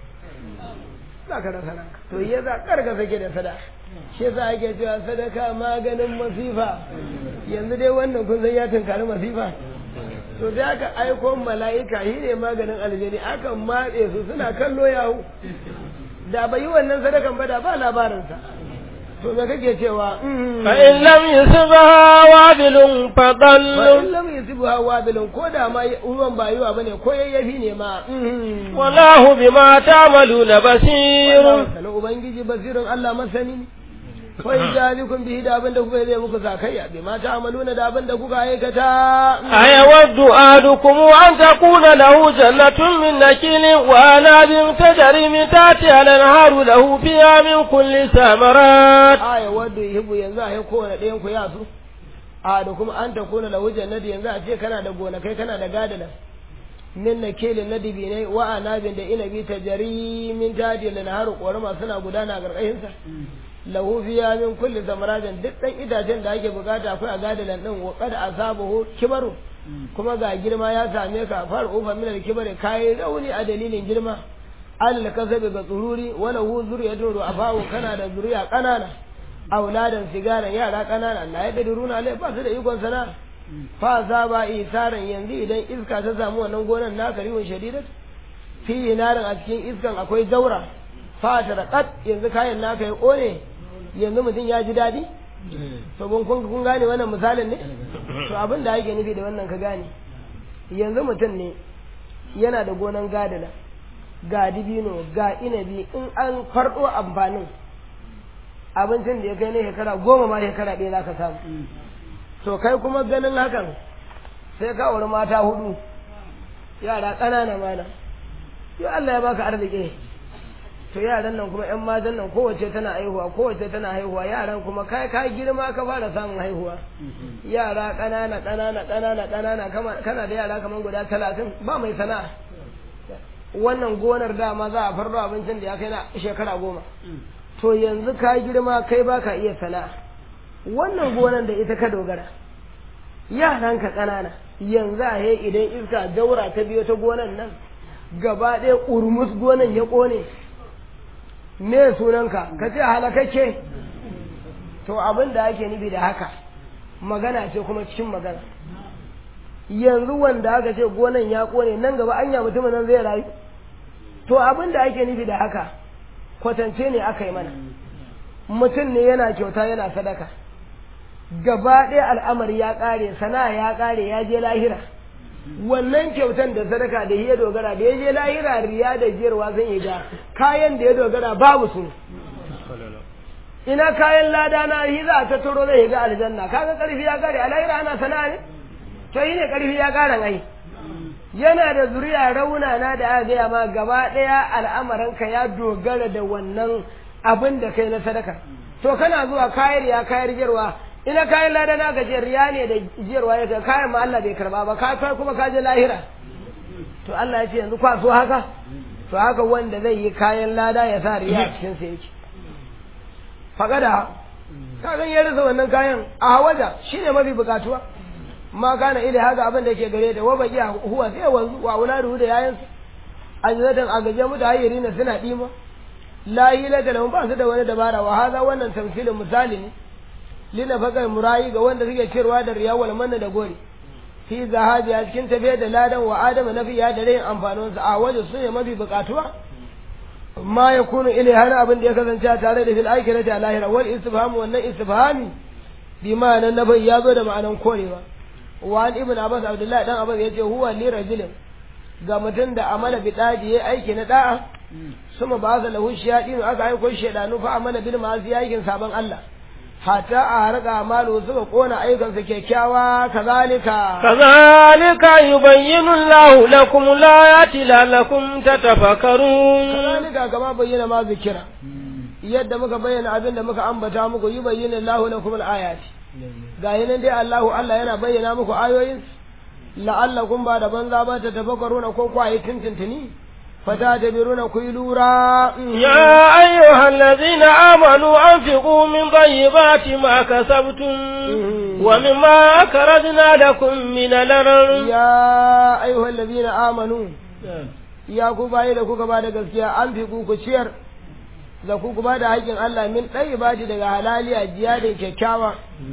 za ka rasa ranka to ya za karga sake da sadaka shi yasa ake cewa sadaka maganin masifa yanzu dai wannan kun san ya tunkari masifa to da aka aiko mala'ika shi ne maganin aljani akan matse su suna kallo yahu da bai yi wannan sadakan ba da ba labarinsa to me kake cewa fa in lam yusbaha wabilun fa fadallu in lam yusibha wabilun ko da ma ruwan ba yiwa bane ko yayyafi ne ma wallahu bima ta'maluna basir sanin ubangiji basirin Allah masani ne fa ijabikum bihi da abin da kuka yi zai muku sakayya bi ma ta'maluna da abin da kuka aikata أيود أحدكم أن تكون له جنة من نكيل وأناب تجري من تحتها الأنهار له فيها من كل ثمرات aya wadda yuhibbu yanzu a yi kowane ɗayan ku ya so a da kuma an ta kuna lahu jannati yanzu a ce kana da gonakai kana da gadana min na kelin na dibinai wa anabin da inabi ta jari min tadi da naharu ƙorama suna gudana a ƙarƙashinsa lahu fiya min kulli samaratin duk ɗan itacen da ake bukata akwai a gadanan ɗin wa kada asabahu kibaru kuma ga girma ya same ka far ufa min al-kibari kai rauni a dalilin girma alal kasabi ga tsururi wala hu zuriyatun ru'afahu kana da zuriya kanana auladan sigaran yara kanana la yadruna alai ba su da ikon sana fa za ba isaran yanzu idan iska ta samu wannan gonan naka riwon shadidat fi narin a cikin iskan akwai daura fa ta raqat yanzu kayan naka ya kone yanzu mutum ya ji dadi to kun kun kun gane wannan misalin ne to abin da ake nufi da wannan ka gane yanzu mutum ne yana da gonan gadala ga dibino ga inabi in an farɗo amfanin abincin da ya kai na shekara goma ma shekara ɗaya za ka samu to kai kuma ganin hakan sai ka wuri mata hudu yara ƙanana mana yau Allah ya baka arziki to yaran nan kuma 'yan matan nan kowace tana haihuwa kowace tana haihuwa yaran kuma kai ka girma ka fara samun haihuwa yara ƙanana ƙanana ƙanana ƙanana kama- kana da yara kamar guda talatin ba mai sana'a wannan gonar dama za a farro abincin da ya kai na shekara goma to yanzu ka girma kai ba ka iya sana'a wannan gonar da ita ka dogara yaranka ƙanana yanzu a he idan iska daura ta biyo ta gonar nan gaba ɗaya ƙurmus gonar ya ƙone me sunanka ka ce halakakke to abin da ake nufi da haka magana ce kuma cikin magana yanzu wanda aka ce gonan ya ƙone nan gaba anya mutumin nan zai rayu to abin da ake nufi da haka kwatance ne aka yi mana mutum ne yana kyauta yana sadaka gaba ɗaya al'amari ya ƙare sana'a ya ƙare ya je lahira wannan kyautan da sadaka da ya dogara da ya je lahira riya da jiyarwa zan yi ga kayan da ya dogara babu su ina kayan lada na yi za a tattaro zai ga aljanna kaga karfi ya ƙare a lahira ana sana'a ne to yi ne karfi ya ƙaran ai yana da zuriya raunana da aka gaya ma gaba ɗaya al'amaranka ya dogara da wannan abin da kai na sadaka to kana zuwa kayar ya kayar jirwa ina kayan lada na gaje riya ne da jiyarwa ya kai kayan ma Allah bai karba ba ka kai kuma ka je lahira to Allah ya ce yanzu kwa so haka to haka wanda zai yi kayan lada ya sa riya a cikin sa yake faqada ka gan ya rasa wannan kayan a hawaja shine mafi bukatuwa ma kana ila haka abin da ke gare da wa baki huwa sai wanzu wa wuladu da yayansa ajzatan a gaje mu da hayyari na suna dima la ila da lahum ba su da wani dabara wa haza wannan tamsilin misali ne lina fakar murayi ga wanda suke cewa da riya wal manna da gori fi zahabi a cikin tafiya da ladan wa adama na fiya da rayin amfaninsa a waje su ne mafi bukatuwa ma ya kunu ile har abin da ya kasance tare da fil aikirati a lahira wal istifham wannan istifhami bi ma'anan nafi ya zo da ma'anan korewa wa an ibn abbas abdullahi dan abbas yace huwa li rajulin ga mutum da amala bi dadi yayi aiki na da'a suma ba za lahu shayadin aka aiko shaydanu fa amala bil ma'asi aikin saban Allah hatta a harka malu suka kona ayyukansa kyakkyawa kazalika kazalika yubayyinu Allahu lakum layati la'allakum tatafakkarun kazalika kama bayyana ma zikira yadda muka bayyana abin da muka ambata muku yubayyinu Allahu lakum al-ayati ga yanan dai Allahu Allah yana bayyana muku ayoyin la'allakum ba da banza ba ta tafakkaruna ko kwaye tintintini فتعتبرون كيلورا يا أيها الذين آمنوا أنفقوا من طيبات ما كسبتم ومما أخرجنا لكم من الأرض يا أيها الذين آمنوا يا كوباي da kuka ba da gaskiya an fi ku ciyar da ku ba da haƙƙin Allah min ɗaya ba daga halaliya jiya da kyakkyawa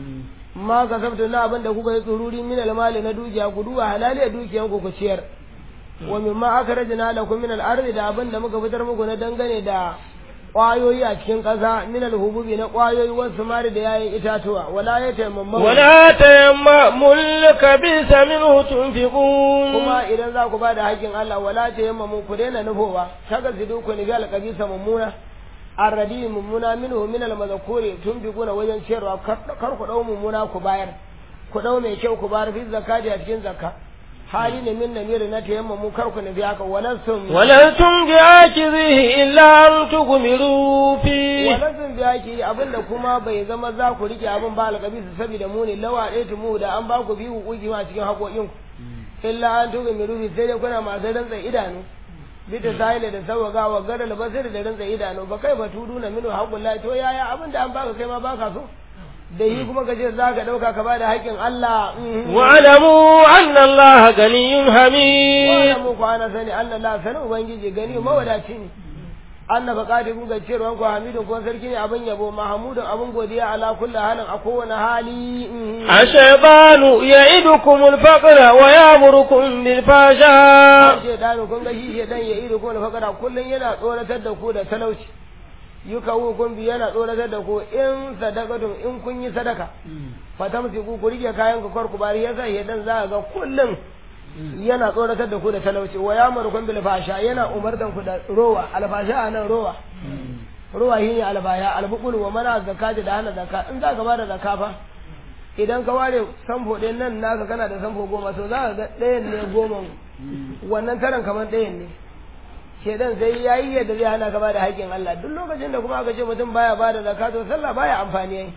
ma ka sabta na abin da kuka yi tsururi min almali na dukiya ku duba halaliya dukiyan ku ku ciyar wa mimma akhrajna lakum min al-ardi da abin da muka fitar muku na dangane da ƙwayoyi a cikin ƙasa min al-hububi na ƙwayoyi wasu mari da yayin itatuwa wala ya taimamma wala tayammamu al-kabisa minhu tunfiqun kuma idan za ku bada haƙƙin Allah wala tayammamu ku daina nufowa kaga zidu ku ni gal kabisa mummuna arradi mummuna minhu min al-mazkuri tunfiquna wajen ciyarwa kar ku dau mummuna ku bayar ku dau mai kyau ku bayar fi zakati a cikin zakka hali ne min namiri na tayamma mu kar ku nufi haka walastum walastum bi akizihi illa an tugmiru fi walastum bi aki abinda kuma bai zama za ku rike abin ba alƙabi su saboda mu ne lawa ɗaya tumu da an ba ku biyu kuki ma cikin haƙoƙin ku illa an tugmiru fi sai dai kuna masu rantsa idanu bita sahila da sawaga wa gadal basir da rantsa idanu ba kai ba tudu na minu haƙullahi to yaya abin da an baka kai ma baka so da yi kuma ka ce za ka ɗauka ka ba da haƙƙin Allah. Wa'alamu anna Allah ganiyun hamid. Wa'alamu ku ana sani Allah la sani Ubangiji gani mawadaci ne. Anna fa qadiru ga cewa ku hamidun ko sarki ne abin yabo mahamudun abin godiya ala kulli halin a kowane hali. Ashaytanu ya'idukum al-faqra wa ya'murukum bil fasha. Shaytanu kun ga shi shaytan ya'idukum al-faqra kullun yana tsoratar da ku da talauci. yuka kun bi yana tsoratar da ku in sadakatun in kun yi sadaka fatamsi ku ku rike kayan ku kar ku bari yasa dan za ga kullum yana tsoratar da ku da talauci wa ya marukun bil fasha yana umartan ku da rowa alfasha anan rowa rowa shi ne albaya albukul wa mana zakati da hana zakka in za ka bada zakka fa idan ka ware samfo ɗin nan naka kana da samfo goma so za ka ga ɗayan ne goma wannan taran kamar ɗayan ne shedan sai ya yi yadda zai hana ka bada haƙƙin Allah duk lokacin da kuma aka ce mutum baya bada zakka to sallah baya amfani yayi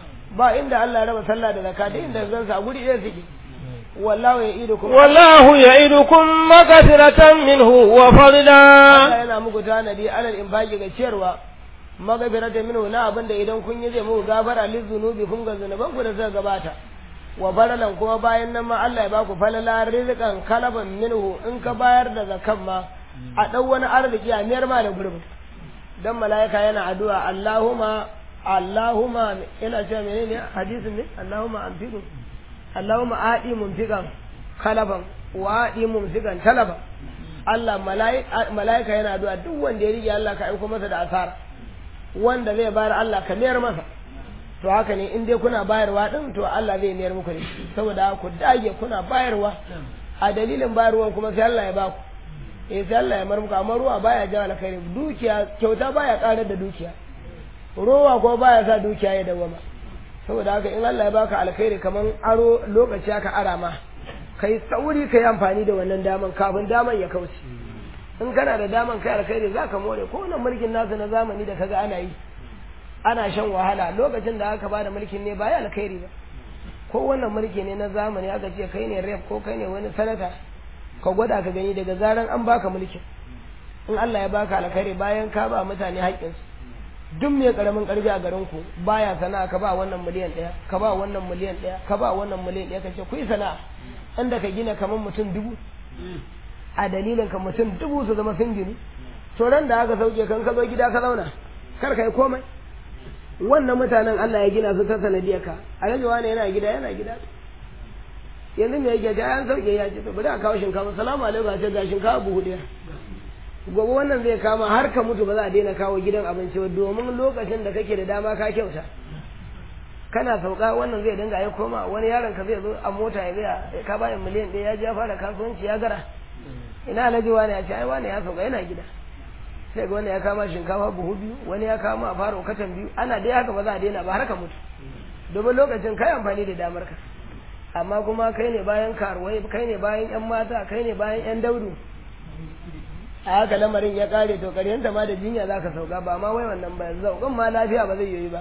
ba inda Allah ya raba sallah da zakka da inda zan sa guri ɗaya suke wallahu ya'idukum wallahu ya'idukum maghfiratan minhu wa fadla Allah yana muku tanadi alal infaqi ga ciyarwa maghfiratan minhu na abinda idan kun yi zai muku gafara lizunubi kun ga zanuban ku da zai gabata wa falalan kuma bayan nan ma Allah ya baku falala rizqan kalaban minhu in ka bayar da zakan ma a ɗau wani arziki a miyar ma da gurbin dan mala'ika yana addu'a Allahumma Allahumma ina cewa menene hadisin ne Allahumma anfiqu Allahumma aadi mumfiqan kalaban wa aadi mumfiqan talaba Allah mala'ika yana addu'a duk wanda ya rige Allah ka aiko masa da asara wanda zai bayar Allah ka miyar masa to haka ne in dai kuna bayarwa din to Allah zai miyar muku ne saboda ku dage kuna bayarwa a dalilin bayarwan kuma sai Allah ya baku eh sai Allah ya mar muku amma ruwa baya jawo alkhairi dukiya kyauta baya karar da dukiya ruwa ko baya sa dukiya ya dawama saboda haka in Allah ya baka alkhairi kaman aro lokaci aka ara ma kai sauri kai amfani da wannan daman kafin daman ya kauce in kana da daman kai alkhairi zaka more ko wannan mulkin nasu na zamani da kaga ana yi ana shan wahala lokacin da aka bada mulkin ne baya alkhairi ba ko wannan mulki ne na zamani aka ce kai ne rep ko kai ne wani sanata ka gwada ka gani daga zaran an baka mulkin in Allah ya baka alkhairi bayan ka ba mutane haƙƙinsu duk mai karamin karfi a garin ku baya sana'a ka ba wannan miliyan ɗaya ka ba wannan miliyan ɗaya ka ba wannan miliyan ɗaya ka ce ku yi sana'a inda ka gina kamar mutum dubu a dalilin ka mutum dubu su zama sun gini to ran da aka sauke kan ka zo gida ka zauna kar ka yi komai wannan mutanen Allah ya gina su ta sanadiyar ka alhaji wani yana gida yana gida yanzu me yake ta an sauke ya ce to bari a kawo shinkafa salamu alaikum a ce ga shinkafa buhu ɗaya gobe wannan zai kama har ka mutu ba za a daina kawo gidan abinci ba domin lokacin da kake da dama ka kyauta kana sauka wannan zai dinga ya koma wani yaron ka zai zo a mota ya gaya ka bayan miliyan ɗaya ya ji ya fara kasuwanci ya gara ina alhaji wani ya ce ai wani ya sauka yana gida sai ga wani ya kama shinkafa buhu biyu wani ya kama a fara katan biyu ana dai haka ba za a daina ba har ka mutu domin lokacin kai amfani da damar ka amma kuma kai ne bayan karuwai kai ne bayan yan mata kai ne bayan yan daudu a haka lamarin ya kare to karyanta ma da jinya za ka sauka ba ma wai wannan ba zaukan ma lafiya ba zai yi ba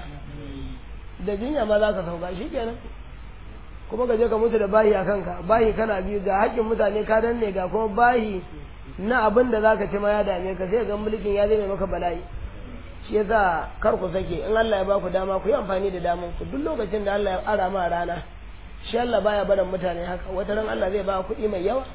da jinya ma za ka sauka shi kenan kuma ka je ka mutu da bahi a kanka bahi kana biyu ga haƙƙin mutane ka danne ga kuma bahi na abin da za ka ci ma ya dame ka sai ga mulkin ya zai maka bala'i shi yasa kar ku sake in Allah ya ba ku dama ku yi amfani da daman ku duk lokacin da Allah ya ara ma rana shi Allah baya barin mutane haka wata ran Allah zai ba kuɗi mai yawa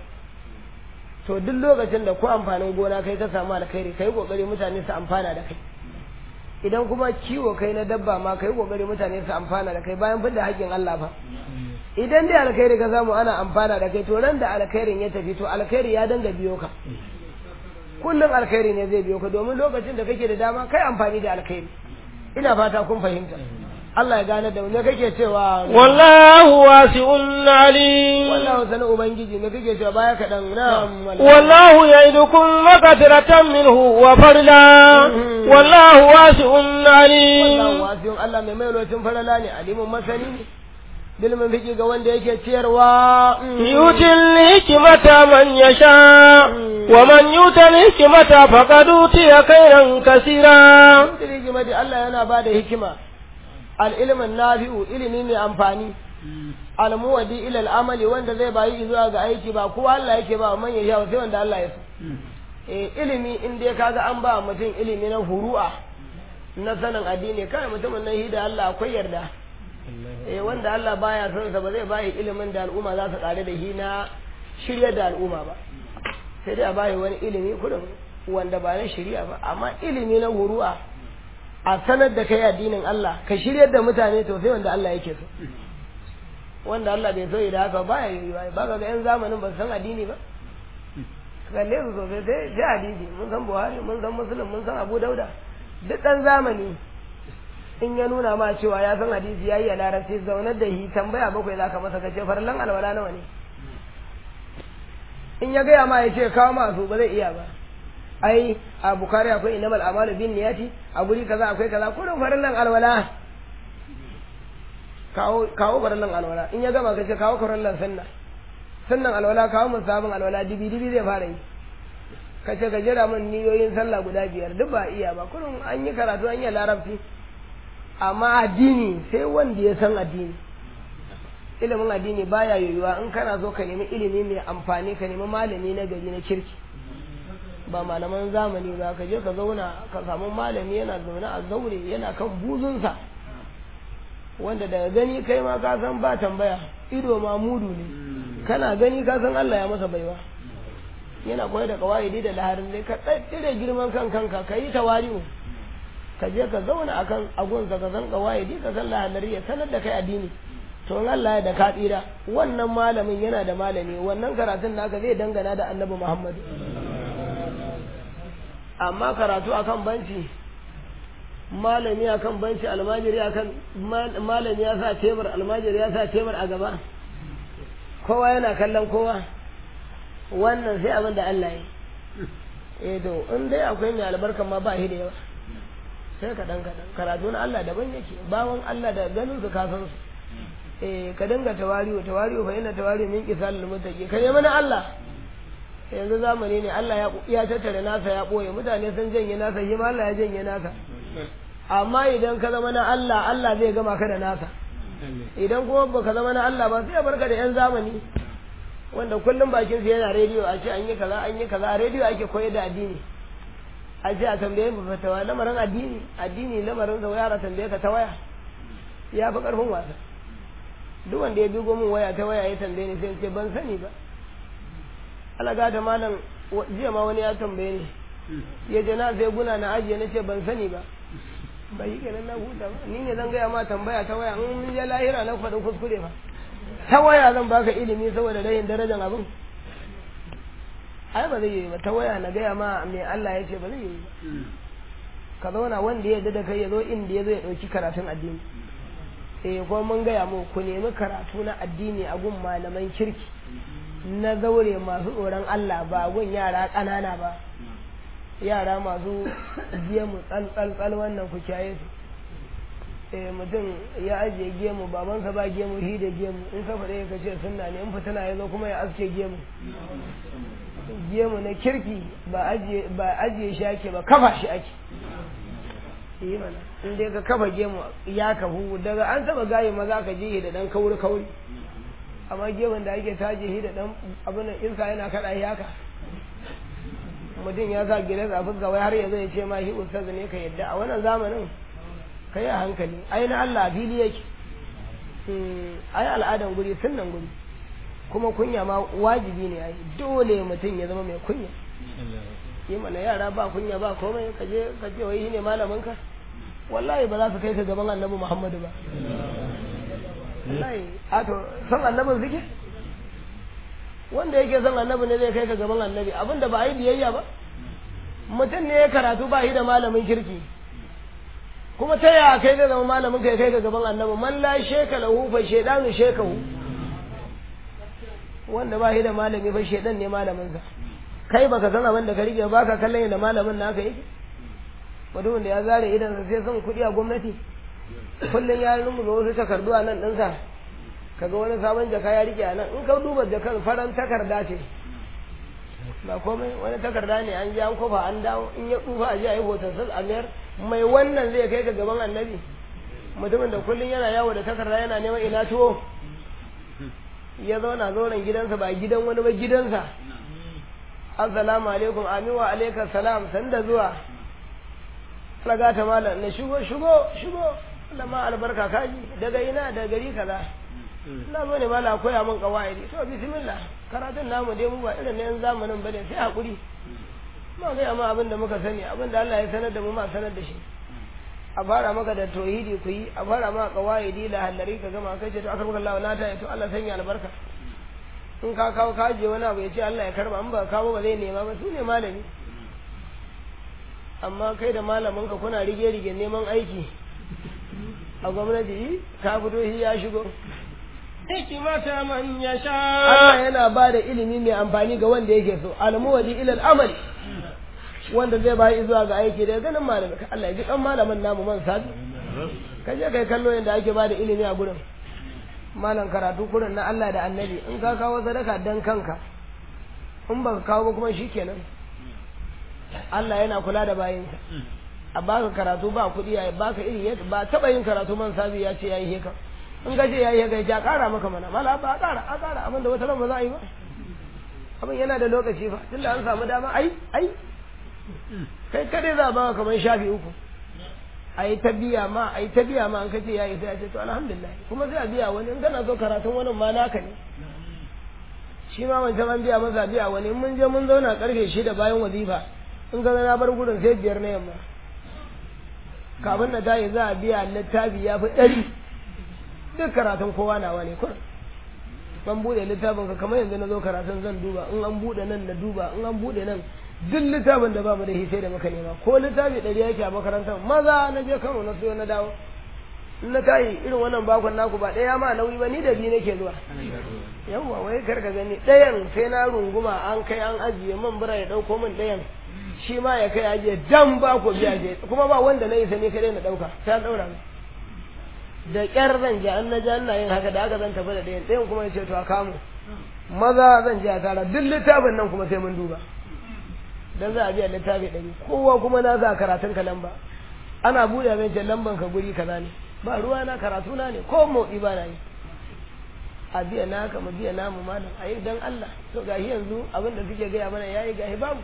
to duk lokacin da ku amfanin gona kai ka samu alkhairi kai kokari mutane su amfana da kai idan kuma kiwo kai na dabba ma kai kokari mutane su amfana da kai bayan bin da haƙƙin Allah fa idan dai alkhairi ka samu ana amfana da kai to ran da alkhairin ya tafi to alkhairi ya danga biyo ka kullum alkhairi ne zai biyo ka domin lokacin da kake da dama kai amfani da alkhairi ina fata kun fahimta Allah ya gane da me kake cewa wallahu wasi'un alim wallahu sanu ubangiji me kake cewa baya kadan na wallahu ya'idukum maghfiratan minhu wa fadla wallahu wasi'un alim wallahu wasi'un Allah mai mai lokacin farala ne alimun masani ne bilmin fiki ga wanda yake ciyarwa yutil hikmata man yasha wa man yutil hikmata faqad utiya khairan kaseera yutil hikmati Allah yana bada hikima al'ilmin nafi'u ilimi mai amfani almuwadi ilal amali wanda zai bayi zuwa ga aiki ba kowa Allah yake ba man ya sha sai wanda Allah ya so eh ilimi in dai kaga an ba mutum ilimi na furu'a na sanin addini kai mutumin nan hida Allah akwai yarda eh wanda Allah baya son sa ba zai bayi ilimin da al'umma za su kare da shi na shirya da al'umma ba sai dai a bayi wani ilimi kudin wanda ba na shirya ba amma ilimi na furu'a a sanar da kai addinin Allah ka shiryar da mutane to sai wanda Allah yake so wanda Allah bai so yi da haka ba ya yi ba ba ga yan zamanin ba san addini ba kalle su sosai sai sai hadisi mun san Buhari mun san Muslim mun san Abu Dauda duk dan zamani in ya nuna ma cewa ya san hadisi yayi a larabci zaunar da hi tambaya bakwai zaka masa kace farlan alwala nawa ne in ya gaya ma ya ce kawo masu ba zai iya ba ai a bukari akwai inamal amalu bin niyati a guri kaza akwai kaza kurin farillan alwala kawo kawo farillan alwala in ya gama ka ce kawo farillan sunna sunnan alwala kawo musabin alwala dibi dibi zai fara yi ka ce ka jira min niyoyin sallah guda biyar duk ba iya ba kurin an yi karatu an yi larabci amma addini sai wanda ya san addini ilimin addini baya yoyuwa in kana so ka nemi ilimi mai amfani ka nemi malami na gari na kirki ba malaman zamani ba ka je ka zauna ka samu malami yana zaune a zaure yana kan buzunsa wanda daga gani kai ma ka san ba tambaya ido ma mudu ne kana gani ka san Allah ya masa baiwa yana koyar da kawaidi da laharin dai ka tsire girman kan kanka ka yi tawari'u ka je ka zauna akan agunsa ka san kawaidi ka san lahalari ya sanar da kai addini to in Allah ya da ka tsira wannan malamin yana da malami wannan karatun naka zai dangana da Annabi Muhammad amma karatu akan banci malami akan banci almajiri akan malami ya sa tebur almajiri ya sa tebur a gaba kowa yana kallon kowa wannan sai abin da Allah ya eh to in dai akwai mai albarkan ma ba shi da yawa sai kaɗan kaɗan karatu na Allah daban yake bawan Allah da ganin su ka san su eh ka dinga tawari'u tawari'u fa inna tawari'u min qisalil muttaqi kai mana Allah yanzu zamani ne Allah ya ya tattare nasa ya boye mutane sun janye nasa shi ma Allah ya janye nasa amma idan ka zama na Allah Allah zai gama ka da nasa idan kuma baka zama na Allah ba sai ya barka da yan zamani wanda kullum bakin su yana rediyo a ce an yi kaza an yi kaza a rediyo ake koyar da addini a ce a tambaye mu fatawa lamarin addini addini lamarin da yara tambaye ka ta waya ya fi karfin wasa duk wanda ya bigo min waya ta waya ya tambaye ni sai ce ban sani ba alaga da malam jiya ma wani ya tambaye ni ya je na sai guna na ajiye na ce ban sani ba bai yi kenan na huta ba ni ne zan gaya ma tambaya ta waya in mun je lahira na faɗin kuskure ba ta waya zan baka ilimi saboda rayin darajar abin ai ba zai yi ba ta waya na gaya ma me Allah ya ce ba zai yi ba ka zauna wanda ya yarda da kai ya zo inda ya zo ya ɗauki karatun addini eh kuma mun gaya mu ku nemi karatu na addini a gun malaman kirki na zaure masu tsoron Allah ba gun yara ƙanana ba yara masu gemu tsal wannan ku kyaye su eh mutum ya ajiye gemu babansa ba gemu hi da gemu in ka faɗe ka ce sunna ne in fitina ya zo kuma ya aske gemu gemu na kirki ba ajiye ba ajiye shi ake ba kafa shi ake yi mana in dai ka kafa gemu ya kafu daga an taba gaye maza ka je da dan kauri kauri amma gemun da ake taje shi da dan abin da iska yana kada shi haka mutum ya sa gidan a fuska wai har yanzu ya ce ma shi ustaz ne ka yadda a wannan zamanin ka yi a hankali ai na Allah fili yake ai al'adan guri sunnan guri kuma kunya ma wajibi ne ai dole mutum ya zama mai kunya yi mana yara ba kunya ba komai ka je ka ce wai ne malamin ka wallahi ba za su kai ka gaban annabi Muhammadu ba wallahi a to san annabin suke wanda yake son annabi ne zai kai ka gaban annabi abinda ba a yi biyayya ba mutum ne ya karatu ba shi da malamin kirki kuma ta yaya kai zai zama malamin kai kai ka gaban annabi man la sheka lahu fa shaydanu shekahu wanda ba shi da malami fa shaydan ne malamin sa kai baka san abin da ka rike baka kallon da malamin naka yake mutumin da ya zare idan sa sai son kuɗi a gwamnati kullum ya rungume wasu takardu a nan ɗinsa kaga wani sabon jaka ya rike a nan in ka duba jakar faran takarda ce ba komai wani takarda ne an ji an kofa an dawo in ya tsufa a ji a yi hoton sun amiyar mai wannan zai kai ka gaban annabi mutumin da kullum yana yawo da takarda yana neman ina tuwo ya zauna zauren gidansa ba gidan wani ba gidansa assalamu alaikum amin wa alaikum salam sanda zuwa raga ta malam na shigo shigo shigo Allah ma albarka kaji daga ina da gari kaza ina zo ne mala koya min kawaidi to bismillah karatun namu dai mu ba irin na yan zamanin bane sai hakuri ma ga ma abin da muka sani abin da Allah ya sanar da mu ma sanar da shi a fara maka da tauhidi ku yi a fara maka kawaidi la halari ka gama kai ce to akar Allah na ta to Allah sanya albarka in ka kawo ka je wani abu ya ce Allah ya karba in ba kawo ba zai nema ba su ne malami amma kai da malamin ka kuna rige rige neman aiki a gwamnati ka fito shi ya shigo hikimata man yasha Allah yana ba da ilimi mai amfani ga wanda yake so almuwadi ilal amali wanda zai bayi zuwa ga aiki da ganin malamin ka Allah ya ji kan malamin namu man sabi ka je kai kallo yadda ake ba da ilimi a gurin malam karatu gurin na Allah da annabi in ka kawo sadaka dan kanka in ba ka kawo ba kuma shikenan Allah yana kula da bayinsa a baka karatu ba kuɗi ya baka iri yadda ba taɓa yin karatu man sabi ya ce ya yi heka in ka ce ya yi heka ya ƙara maka mana mala ba a ƙara a ƙara abinda wata ran ba za a yi ba abin yana da lokaci fa tunda an samu dama ai ai kai kadai za a baka kamar shafi uku a yi ta biya ma a yi ta biya ma an kace ya yi sai a ce to alhamdulillah kuma sai a biya wani in kana so karatun wani ma naka ne shi ma wancan an biya masa biya wani in mun je mun zauna karfe shida bayan wazifa in ga na bar gudun sai biyar na yamma kafin na tayi za a biya littafi ya fi ɗari duk karatun kowa nawa ne kun an buɗe littafin ka kamar yanzu na zo karatun zan duba in an buɗe nan na duba in an buɗe nan duk littafin da ba mu da shi sai da muka nema ko littafi ɗari yake a makarantar maza na je kano na siyo na dawo in na tayi irin wannan bakon naku ba ɗaya ma nauyi ba ni da biyu nake zuwa yawwa wai kar ka gani ɗayan sai na runguma an kai an ajiye man bura ya ɗauko min ɗayan shi ma ya kai ajiye dan ba ku biya je kuma ba wanda na yi sani kadai na ɗauka sai an ɗaura da ƙyar zan je an na ja ina yin haka da aka zan tafi da ɗayan ɗayan kuma ya ce to a kamu maza zan je a tara duk littafin nan kuma sai mun duba dan za a biya littafi ɗari kowa kuma na za karatun ka lamba ana buɗe zan ce lamban ka guri kaza ne ba ruwa na karatu na ne ko motsi ba na yi a biya naka mu biya namu malam a yi dan Allah to gashi yanzu abin da suke gaya mana yayi gashi babu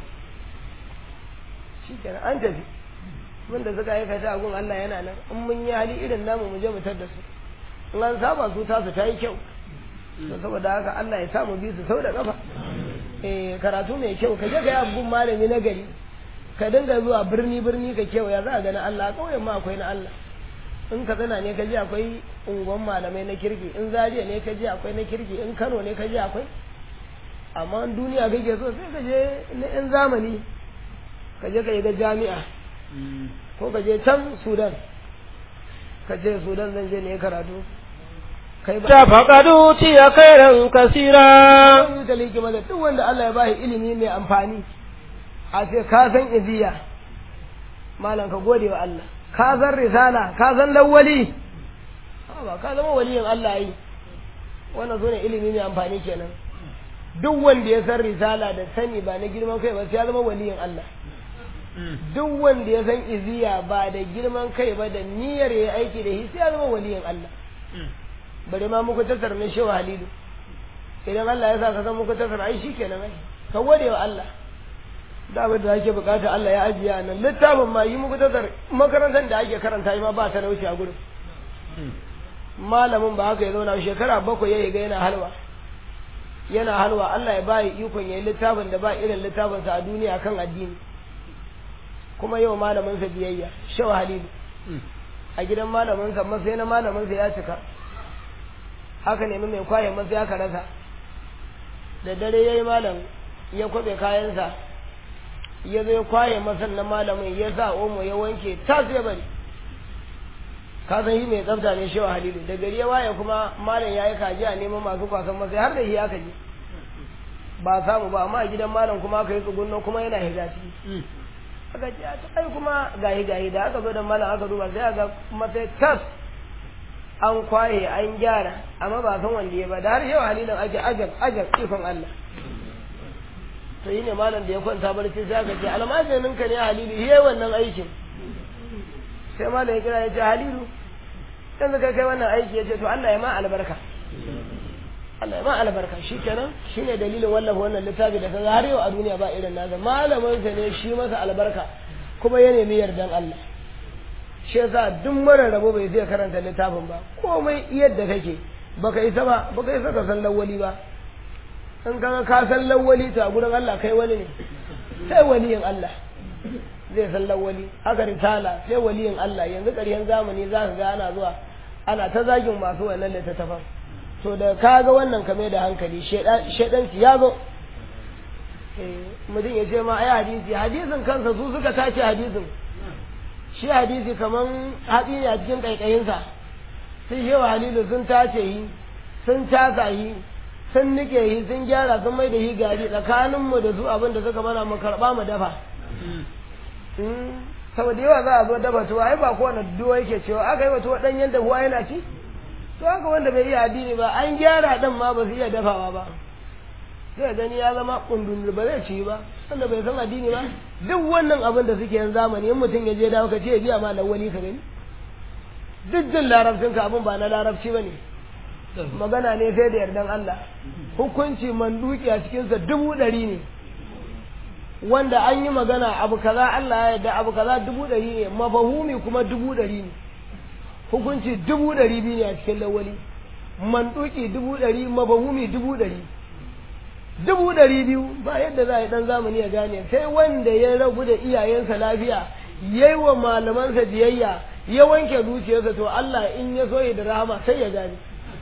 shi kenan an tafi mun da suka aikata a gun Allah yana nan in mun yi hali irin namu mu je mu tar da su in an saba su tasu ta yi kyau to saboda haka Allah ya sa mu bi su sau da kafa eh karatu mai kyau ka je ka yi abun malami na gari ka dinga zuwa birni birni ka kewaya za a gani Allah kauyen ma akwai na Allah in katsina ne ka je akwai unguwan malamai na kirki in zariya ne ka je akwai na kirki in kano ne ka je akwai amma in duniya kake so sai ka je na yan zamani ka je ka yi ga jami'a ko ka je can sudan ka ce sudan zan je ne karatu kai ba فقد أوتي خيرا كثيرا yi ta likima da duk wanda Allah ya bashi ilimi mai amfani a ce ka san iziya malam ka gode wa Allah ka san risala ka san lawali ba ka zama waliyin Allah yi wannan zo ne ilimi mai amfani kenan duk wanda ya san risala da sani ba na girman kai ba sai ya zama waliyin Allah duk wanda ya san iziya ba da girman kai ba da niyyar ya aiki da shi sai ya zama waliyin Allah bari ma muku tasar na shewa halilu idan Allah ya sa ka san muku tasar ai shi kenan ai ka gode wa Allah da abin da ake bukata Allah ya ajiye a nan littafin ma yi muku tasar makarantar da ake karanta ma ba ta wuce a gurin malamin ba haka ya zauna shekara bakwai ya ga yana halwa yana halwa Allah ya bayi ikon yayi littafin da ba irin littafinsa a duniya kan addini kuma yau malamin sa biyayya shaw halilu a gidan malamin sa masai na malamin sa ya cika haka nemi mai kwaye masa ya rasa da dare yayi malam ya kwabe kayansa ya zo ya kwaye masa na malamin ya sa omo ya wanke tas ya bari ka san shi mai tsafta ne shewa halilu da gari ya waye kuma malam ya yi kaji a neman masu kwasan masa har da shi aka je ba samu ba amma a gidan malam kuma aka yi tsugunno kuma yana higa ciki aka ce a ai kuma gahi gahi da aka zo da malam aka duba sai aka masa tas an kwaye an gyara amma ba san wanda ya ba da har yau halilin ake ajab ajab ikon Allah to yi ne malam da ya kwanta barci sai aka ce almajirin ka ne halilu yi wannan aikin sai malam ya kira ya ce halilu yanzu kai kai wannan aiki ya ce to Allah ya ma albarka Allah ya ma albarka shi kenan shi ne dalilin wallafa wannan littafi da kaga har yau a duniya ba irin nasa malamin sa ne shi masa albarka kuma ya nemi yardan Allah shi yasa duk mara rabo bai zai karanta littafin ba komai yadda kake baka isa ba baka isa ka san lawali ba in kaga ka san lawali to a gurin Allah kai wani ne sai waliyin Allah zai san lawali haka risala sai waliyin Allah yanzu ƙaryen zamani za ka ga ana zuwa ana ta zagin masu wannan littattafan to da ka ga wannan kame da hankali shaidanci ya zo mutum ya ce ma ai hadisi hadisin kansa su suka tace hadisin shi hadisi kaman hatsi ne a cikin ƙaiƙayinsa sun shewa halilu sun tace yi sun casa yi sun nike yi sun gyara sun mai da yi gari tsakaninmu da su abin da suka mana mu karɓa mu dafa saboda yawa za a zo dafa tuwa ai ba kowane duwa yake cewa aka yi wa tuwa ɗanyen dahuwa yana ci to haka wanda bai iya addini ba an gyara ɗan ma ba su iya dafawa ba sai gani ya zama kundin ba zai ci ba wanda bai san addini ba duk wannan abin da suke yin zamani in mutum ya je dawo ka ce ya biya ma lawali ka gani duk jin larabcin ka abin ba na larabci ba ne magana ne sai da yardan Allah hukunci manduki a cikinsa dubu ɗari ne wanda an yi magana abu kaza Allah ya yarda abu kaza dubu ɗari ne mafahumi kuma dubu ɗari ne hukunci dubu ɗari biyu ne a cikin lawali manduki dubu ɗari mafahumi dubu ɗari dubu ɗari biyu ba yadda za a yi ɗan zamani ya gane sai wanda ya rabu da iyayensa lafiya ya yi wa malamansa biyayya ya wanke zuciyarsa to Allah in ya so ya da rahama sai ya gane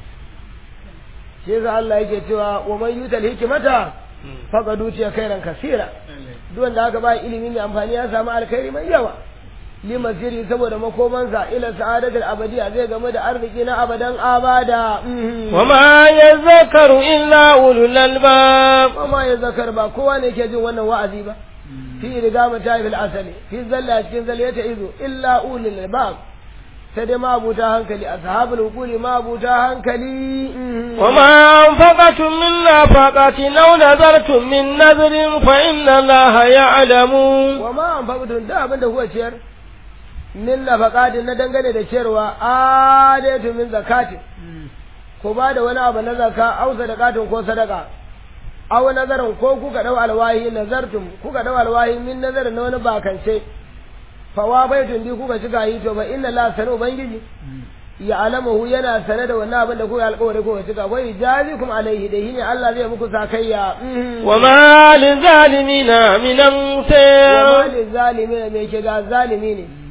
shi yasa Allah yake cewa wa man yutal hikmata faqad utiya khairan kasira duk wanda aka ba ilimi mai amfani ya samu alkhairi mai yawa limasiri saboda makomansa ila sa'adatul abadiya zai game da arziki na abadan abada wa ma yazakaru illa ulul albab wa ma yazakar ba kowa ne ke jin wannan wa'azi ba fi riga mata fil asali fi zalla cikin zalla ta izo illa ulul albab sai dai mabuta hankali ashabul hukuli mabuta hankali wa ma anfaqatum min nafaqatin aw nazartum min nazrin fa inna allaha ya'lamu wa ma anfaqatum da abin da kuka ciyar min nafaqatin na dangane da ciyarwa adatu min zakatin ko ba da wani abu na zaka aw sadaqatin ko sadaka aw nazarin ko kuka dau alwahi nazartum kuka dau alwahi min nazarin na wani bakance fawa baitun bi kuka cika yi to ba inna la sanu ubangiji ya alamahu yana sane da wannan abin da kuka alƙawari kuka cika wai jazikum alaihi da ne Allah zai muku sakayya wa ma lizalimina min wa ansar ma lizalimin me ke ga zalimi ne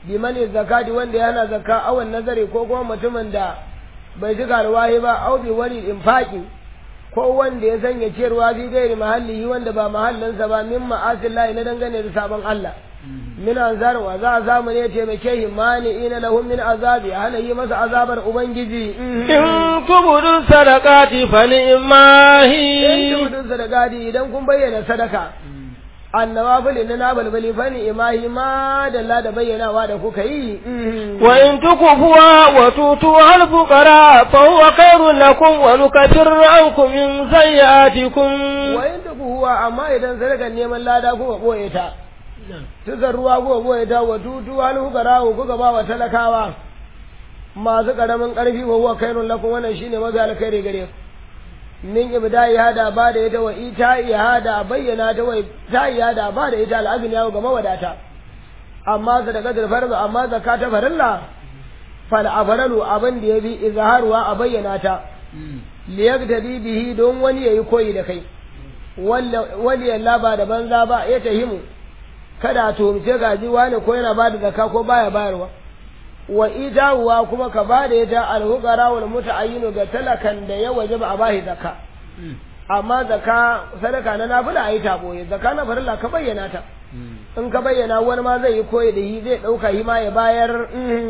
bi mani zakati wanda ya hana zakka awan nazari ko kuma mutumin da bai cika alwahi ba au bi wani infaki ko wanda ya sanya ciyarwa fi gairi mahallihi wanda ba mahallinsa ba min ma'asillahi na dangane da sabon Allah min anzar wa za a samu ne taimake shi mani ina lahum min azabi hana yi masa azabar ubangiji in tubudu sadaqati fa ni'mahi in tubudu sadaqati idan kun bayyana sadaka annawafil na na balbali fa ni'mahi ma da da bayyanawa da kuka yi wa in tukufuwa wa tutu al fuqara fa huwa khairun lakum wa nukafir ankum min sayyi'atikum wa in tukufuwa amma idan sadakan neman lada kuka boye ta tuzar ruwa kuka boye ta wa tutu al fuqara kuka ba wa talakawa masu karamin karfi wa huwa khairun lakum wannan shine mafi alkhairi gare ku min ibda'i hada ba da ita wa ita'i hada bayyana ta wa ta'i hada ba da ita al'agniya ga mawadata amma sadaqatul farz amma zakata farilla fal afralu abin da yabi izharwa a bayyana ta liyaqtadi bihi don wani yayi koyi da kai wali yalla ba da banza ba ya tahimu kada to mace gaji wani ko yana ba da zakka ko baya bayarwa wa idawa kuma ka ba da ita alhugara wal muta'ayyinu ga talakan da ya wajaba a bahi zakka amma zakka sadaka na nafila ayi ta boye zakka na farilla ka bayyana ta in ka bayyana wani ma zai yi koyi da yi zai dauka yi ma ya bayar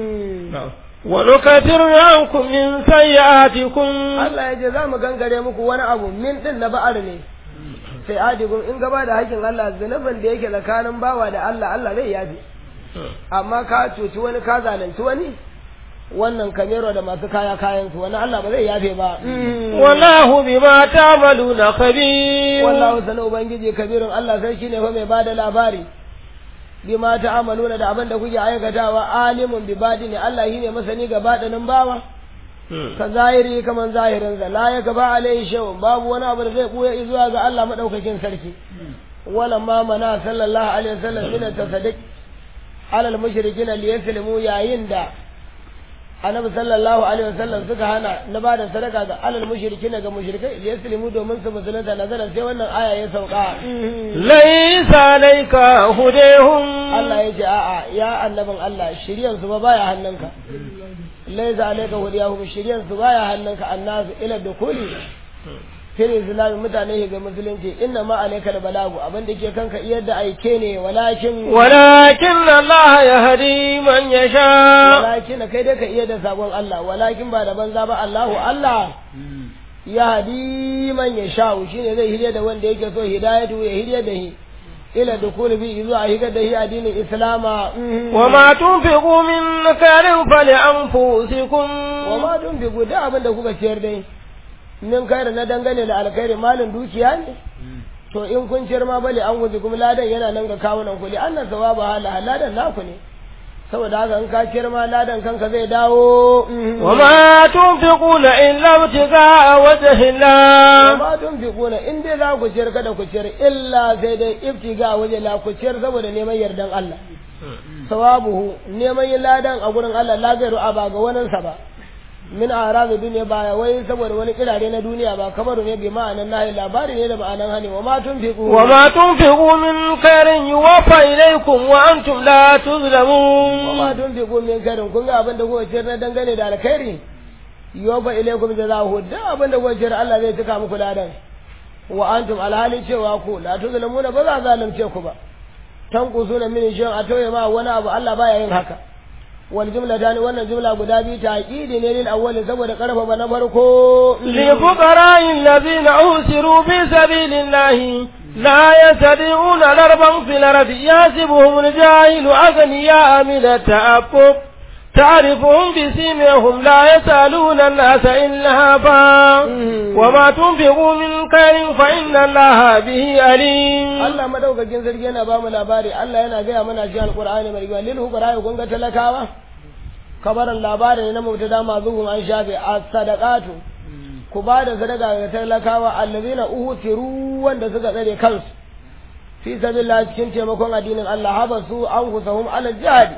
wa nukatir ankum min sayyi'atikum Allah ya ce za mu gangare muku wani abu min din na ba'ar ne sai adikum in gaba da hakkin Allah zunubin da yake tsakanin bawa da Allah Allah zai yafi amma ka cuci wani ka zalunci wani wannan kamero da masu kaya kayan su wani Allah ba zai yafe ba wallahu bima ta'maluna khabir wallahu sana ubangiji kabirun Allah sai shine fa mai bada labari bima ta'maluna da abin da kuke aikatawa alimun bi badini Allah shine masani ga badanin bawa ka zahiri kaman zahirin sa la ya gaba alai shay'un babu wani abu da zai buya zuwa ga Allah madaukakin sarki wala ma mana sallallahu alaihi wasallam min tasaddiq alal mushrikin li yaslimu yayin da annabi sallallahu alaihi wasallam suka hana na ba da sadaka ga alal mushrikin ga mushrikai li yaslimu domin su musulunta nazara sai wannan aya ya sauka laysa alayka hudayhum Allah ya ce a'a ya annabin Allah shiryan su ba baya hannunka laysa alayka hudayhum shiryan su baya hannunka annasu ila dukuli fil islami mutane ga musulunci inna ma alayka al balagu abin da ke kanka iyar da aike ne walakin walakin Allah yahdi man yasha walakin kai dai ka iya da sabon Allah walakin ba da banza ba Allahu Allah yahdi man yasha shine zai hidaya da wanda yake so hidayatu ya hidaya da shi ila dukul bi zuwa higa da shi addinin islama wa ma tunfiqu min karin fali anfusikum wa ma tunfiqu da abin da kuka ciyar dai min kaira na dangane da alkhairi malin dukiya ne to in kun ciyar ma bale an guji kuma ladan yana nan ga kawunan ku li annan sawaba hala ladan naku ne saboda haka in ka ciyar ma ladan kanka zai dawo wa ma tunfiquna illa ibtigaa wajhillah wa ma tunfiquna in dai za ku ciyar kada ku ciyar illa sai dai ibtiga waje la ku ciyar saboda neman yardan Allah sawabuhu neman yin ladan a gurin Allah la gairu a ba ga waninsa ba min arabi duniya ba wai saboda wani kirare na duniya ba kamar ne bi ma'anan nahi labari ne da ma'anan hani wa ma tunfiqu wa ma tunfiqu min khairin yuwaffa ilaykum wa antum la tuzlamun wa ma tunfiqu min khairin kun ga abin da kuka ciyar na dangane da alkhairi yuwaffa ilaykum jazahu da abin da kuka ciyar Allah zai cika muku ladan wa antum alhali cewa ku la tuzlamuna ba za zalunce ku ba tanqusuna min shin a tauye ma wani abu Allah baya yin haka wal jumla tani wannan jumla guda biyu taqidi ne lil awwal saboda karfafa na farko li fuqara'i alladhina usiru fi sabilillahi la yastati'una darban fil ardi yasibuhum al-jahilu aghniya min at-ta'affuf تعرفهم بسيمهم لا يسألون الناس إلهافا وما تنفقوا من خير فإن الله به عليم Allah madaukakin sarki yana ba mu labari Allah yana gaya mana shi alqur'ani mai rigwa lil hukara kun ga talakawa kabaran labari ne na mubtada mazuhum an shafe as-sadaqatu ku ba da sadaka ga talakawa allazina uhtiru wanda suka tsare kansu fi sabilillah cikin taimakon addinin Allah habasu an kusahum ala jihadi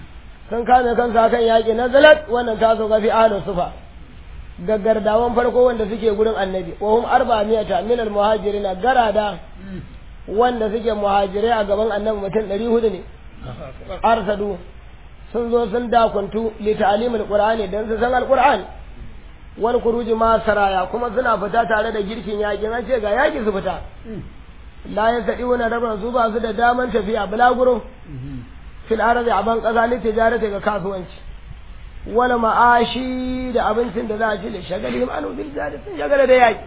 sun kame kansu akan yaƙi na zalat wannan ta sauka fi ahlus sufa gaggardawan farko wanda suke gurin annabi wa hum arba'amiyata min al muhajirin garada wanda suke muhajirai a gaban annabi mutum ɗari hudu ne arsadu sun zo sun dakuntu li ta'limil qur'ani dan su san alqur'ani wal khuruji ma saraya kuma suna fita tare da girkin yakin an ce ga yaki su fita la yasadiuna rabban su ba su da daman tafiya bulaguro fil ardi aban kaza li tijarati ga kasuwanci wala ma'ashi da abincin da za a ci da shagalihim anu bil jari sun shagala da yaki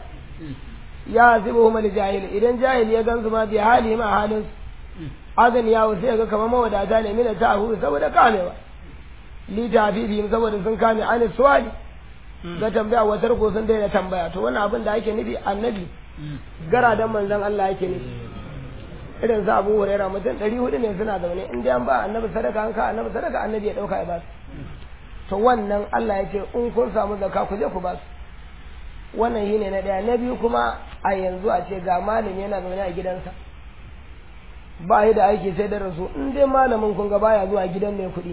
ya zibuhum al jahil idan jahil ya gansu ma bi hali ma halin azan ya sai ga kamar mawadata ne mina ta hu saboda kamewa li tafifihim saboda sun kame an suwali ga tambaya wa tarko sun daina tambaya to wannan abin da ake nufi annabi gara dan manzon Allah yake nufi irin sa Abu Hurairah mutum 400 ne suna zaune in dai an ba annabi sadaka an ka annabi sadaka annabi ya dauka ya ba su to wannan Allah ya ce in kun samu zakka ku je ku ba su wannan shine na daya na biyu kuma a yanzu a ce ga malami yana zaune a gidansa ba yi da aiki sai da rasu in dai malamin kun ga baya zuwa gidan mai kuɗi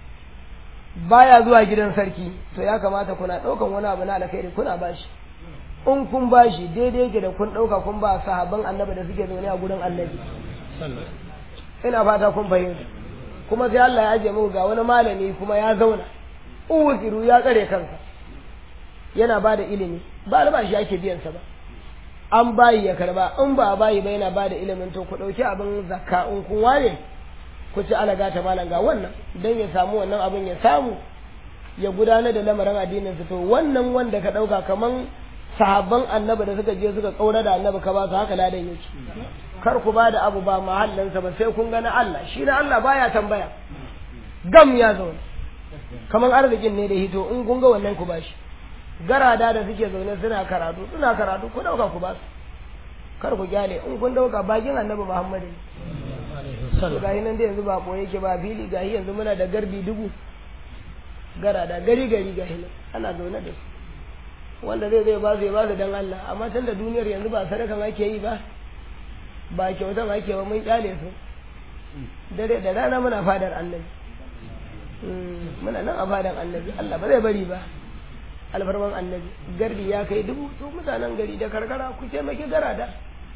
baya zuwa gidan sarki to ya kamata kuna ɗaukan wani abu na alkhairi kuna bashi in kun bashi daidai yake da kun ɗauka kun ba sahabban annabi da suke zaune a gurin annabi ina fata kun fahimta kuma sai Allah ya aje muku ga wani malami kuma ya zauna uziru ya tsare kansa yana ba da ilimi ba albashi ake biyansa ba an bayi ya karba in ba a bayi ba yana ba da ilimin to ku ɗauki abin zakka in kun ware ku ci alaga ta malam ga wannan don ya samu wannan abin ya samu ya gudanar da lamarin addinin su to wannan wanda ka ɗauka kaman sahabban annabi da suka je suka kaura da annabi ka ba su haka ladan yake kar ku ba da abu ba mahallansa ba sai kun ga na Allah shi na Allah baya tambaya gam ya zauna kaman arzikin ne da hito in kun ga wannan ku bashi garada da suke zaune suna karatu suna karatu ku dauka ku ba su kar ku gyale in kun dauka bakin annabi Muhammad ne ga nan da yanzu ba boye yake ba fili ga yanzu muna da garbi dubu garada gari gari ga nan ana zaune da su wanda zai zai ba su ya ba su dan Allah amma tun da duniyar yanzu ba sadakan ake yi ba ba kyautan ake ba mun kyale su dare da rana muna fadar annabi muna nan a fadan annabi Allah ba zai bari ba alfarman annabi gardi ya kai dubu to mutanen gari da karkara ku taimaki garada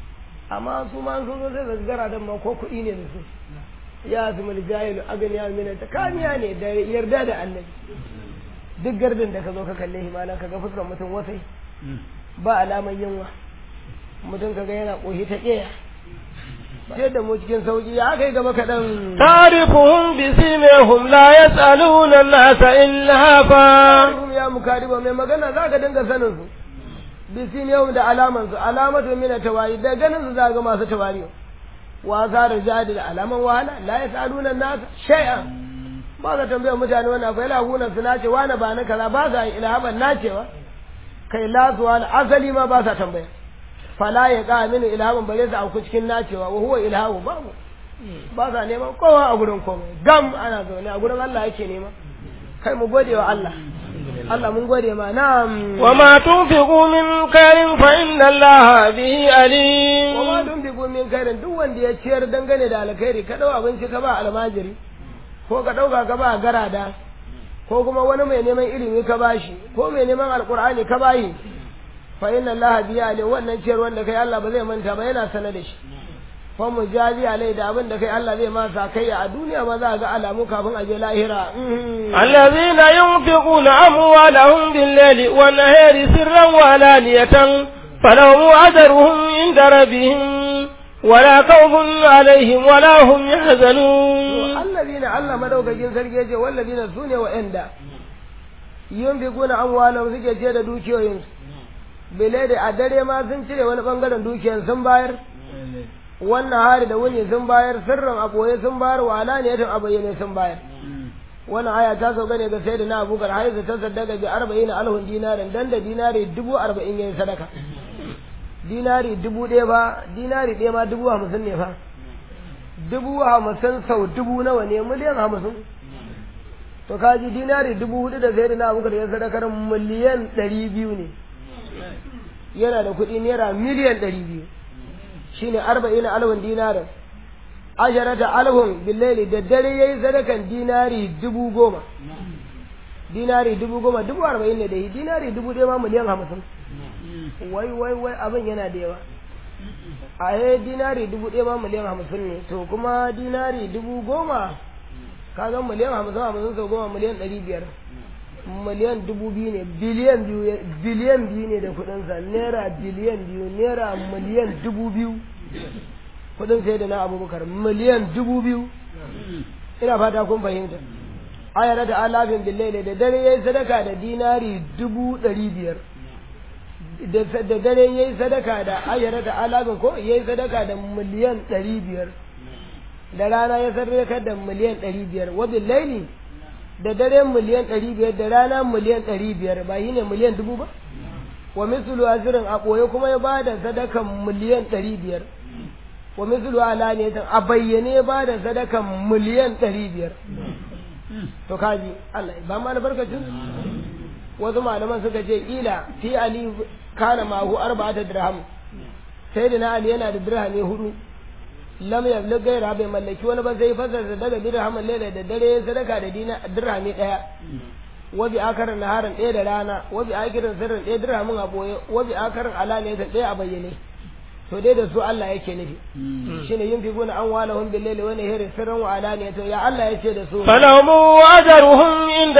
amma su ma sun zo sai da garadan ma ko kuɗi ne da su ya su mul jahilu agniya min ta kamiya ne da yarda da annabi duk gardin da ka zo ka kalle shi malan ka ga fuskar mutum wasai ba alaman yunwa mutum kaga yana koshi ta ƙeya ce da mu cikin sauki ya kai gaba kaɗan تعرفهم بسيمهم لا يسألون الناس إلهافا Ta'arifum ya mukariba mai magana za ka dinga sanin su bisim yau da alaman su alamatu min tawari da ganin su za ga masu tawari wa za da jadi da alaman wahala la yasaluna nas shay'an ba za tambaya mutane wannan fa ila hunan su nace wani ba na kaza ba za ilhaban nacewa kai la zuwa asali ma ba sa tambaya fala ya ka mini ilhaban bare su auku cikin nacewa wa huwa ilhabu babu ba sa neman kowa a gurin komai gam ana zaune a gurin Allah yake nema kai mu gode wa Allah Allah mun gode ma na'am وما تنفقوا من خير فإن الله به wa عليم ma dun bi min kairin duk wanda ya ciyar dangane da alkhairi ka dau abinci ka ba almajiri ko ka dauka ka ba garada ko kuma wani mai neman ilimi ka bashi ko mai neman alqur'ani ka bayi fa inna allaha biya alai wannan ciyar wanda kai Allah ba zai manta ba yana sanar da shi fa mujazi alai da abin da kai Allah zai ma sa kai a duniya ma za ga alamu kafin a je lahira Mhm. الذين ينفقون أموالهم بالليل والنهار سرا وعلانية فلهم أجرهم عند ربهم ولا خوف عليهم ولا هم يحزنون allazina Allah madaukakin sarki yace wallazina sune wa'anda yunfiquna amwalahum suke ce da dukiyoyin bile da a dare ma sun cire wani bangaren dukiyan sun bayar wannan hari da wuni sun bayar sirrin a boye sun bayar wa alaniyatan a bayyane sun bayar wannan aya ta sauka ne ga sayyidina Abubakar haizu ta saddaka bi 40 alhun dinarin dan da dinari dubu arba'in yayin sadaka dinari dubu ɗaya ba dinari ɗaya ma dubu hamsin ne fa dubu hamsin sau dubu nawa ne miliyan hamsin to kaji dinari dubu hudu da sai da na abubakar ya sadakar miliyan ɗari biyu ne yana da kuɗi naira miliyan ɗari biyu shine arba'in alwin dinarin asharata alhun billaili da dare yayi sadakan dinari dubu goma dinari dubu goma dubu arba'in ne da yi dinari dubu ɗaya ma miliyan hamsin wai wai wai abin yana da yawa a yi dinari dubu ɗaya ma miliyan hamsin ne to kuma dinari dubu goma ka ga miliyan hamsin hamsin sau goma miliyan ɗari biyar miliyan dubu biyu ne biliyan biyu biliyan biyu ne da kuɗinsa naira biliyan biyu naira miliyan dubu biyu kuɗin sai da na abubakar miliyan dubu biyu ina fata kun fahimta ayar da alafin billahi da dare yayi sadaka da dinari dubu ɗari biyar da dare yayi sadaka da ayar da alafin ko yayi sadaka da miliyan ɗari biyar da rana ya sadaka da miliyan ɗari biyar wa billahi da dare miliyan ɗari biyar da rana miliyan ɗari biyar ba yi ne miliyan dubu ba wa mislu azirin a ɓoye kuma ya bada sadakan miliyan ɗari biyar wa mislu alaniyatan a bayyane ya bada sadakan miliyan ɗari biyar to kaji Allah ba ma albarkacin wasu malaman suka ce ila fi ali kana mahu arba'ata dirham sai da na ali yana da dirhami hudu lam yablig gaira bai mallaki wani ba zai fasar daga dirhamin laila da dare sadaka da dina dirhami daya wabi akarin naharin ɗaya da rana wabi akirin sirrin ɗaya dirhamin a ɓoye wabi akarin alaniya ta ɗaya a bayyane to dai da su Allah yake nufi shine yin fi guna an wala hun billahi wani hiri sirran wa alaniya to ya Allah yace da su فلهم أجرهم عند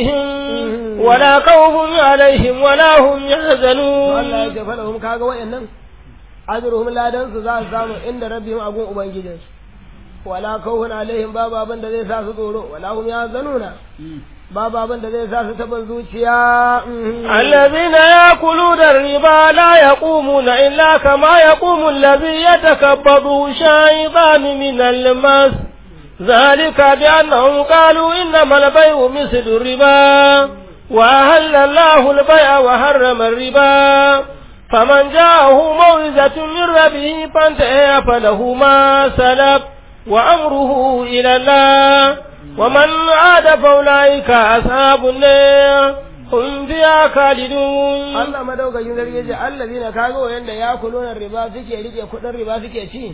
ربهم ولا خوف عليهم ولا هم to يحزنون Allah yace fa lahum kaga wayannan ajruhum ladan su za su samu inda rabbihim agun ubangijin su wala kawhun alaihim babu abin da zai sa su tsoro wala hum yazanuna babu abin da zai sa su taɓa zuciya الذين يأكلون الربا لا يقومون إلا كما يقوم الذي يتكبضه الشيطان من المس ذلك بأنهم قالوا إنما البيع مثل الربا وأهل الله البيع وحرم الربا فمن جاءه موعظة من ربه فانتهى فله ما سلف وأمره إلى الله ومن عاد فأولئك أصحاب النار هم فيها خالدون Allah madaukakin sarki yace allazina kaga wayanda ya kuluna riba suke rike kudin riba suke ci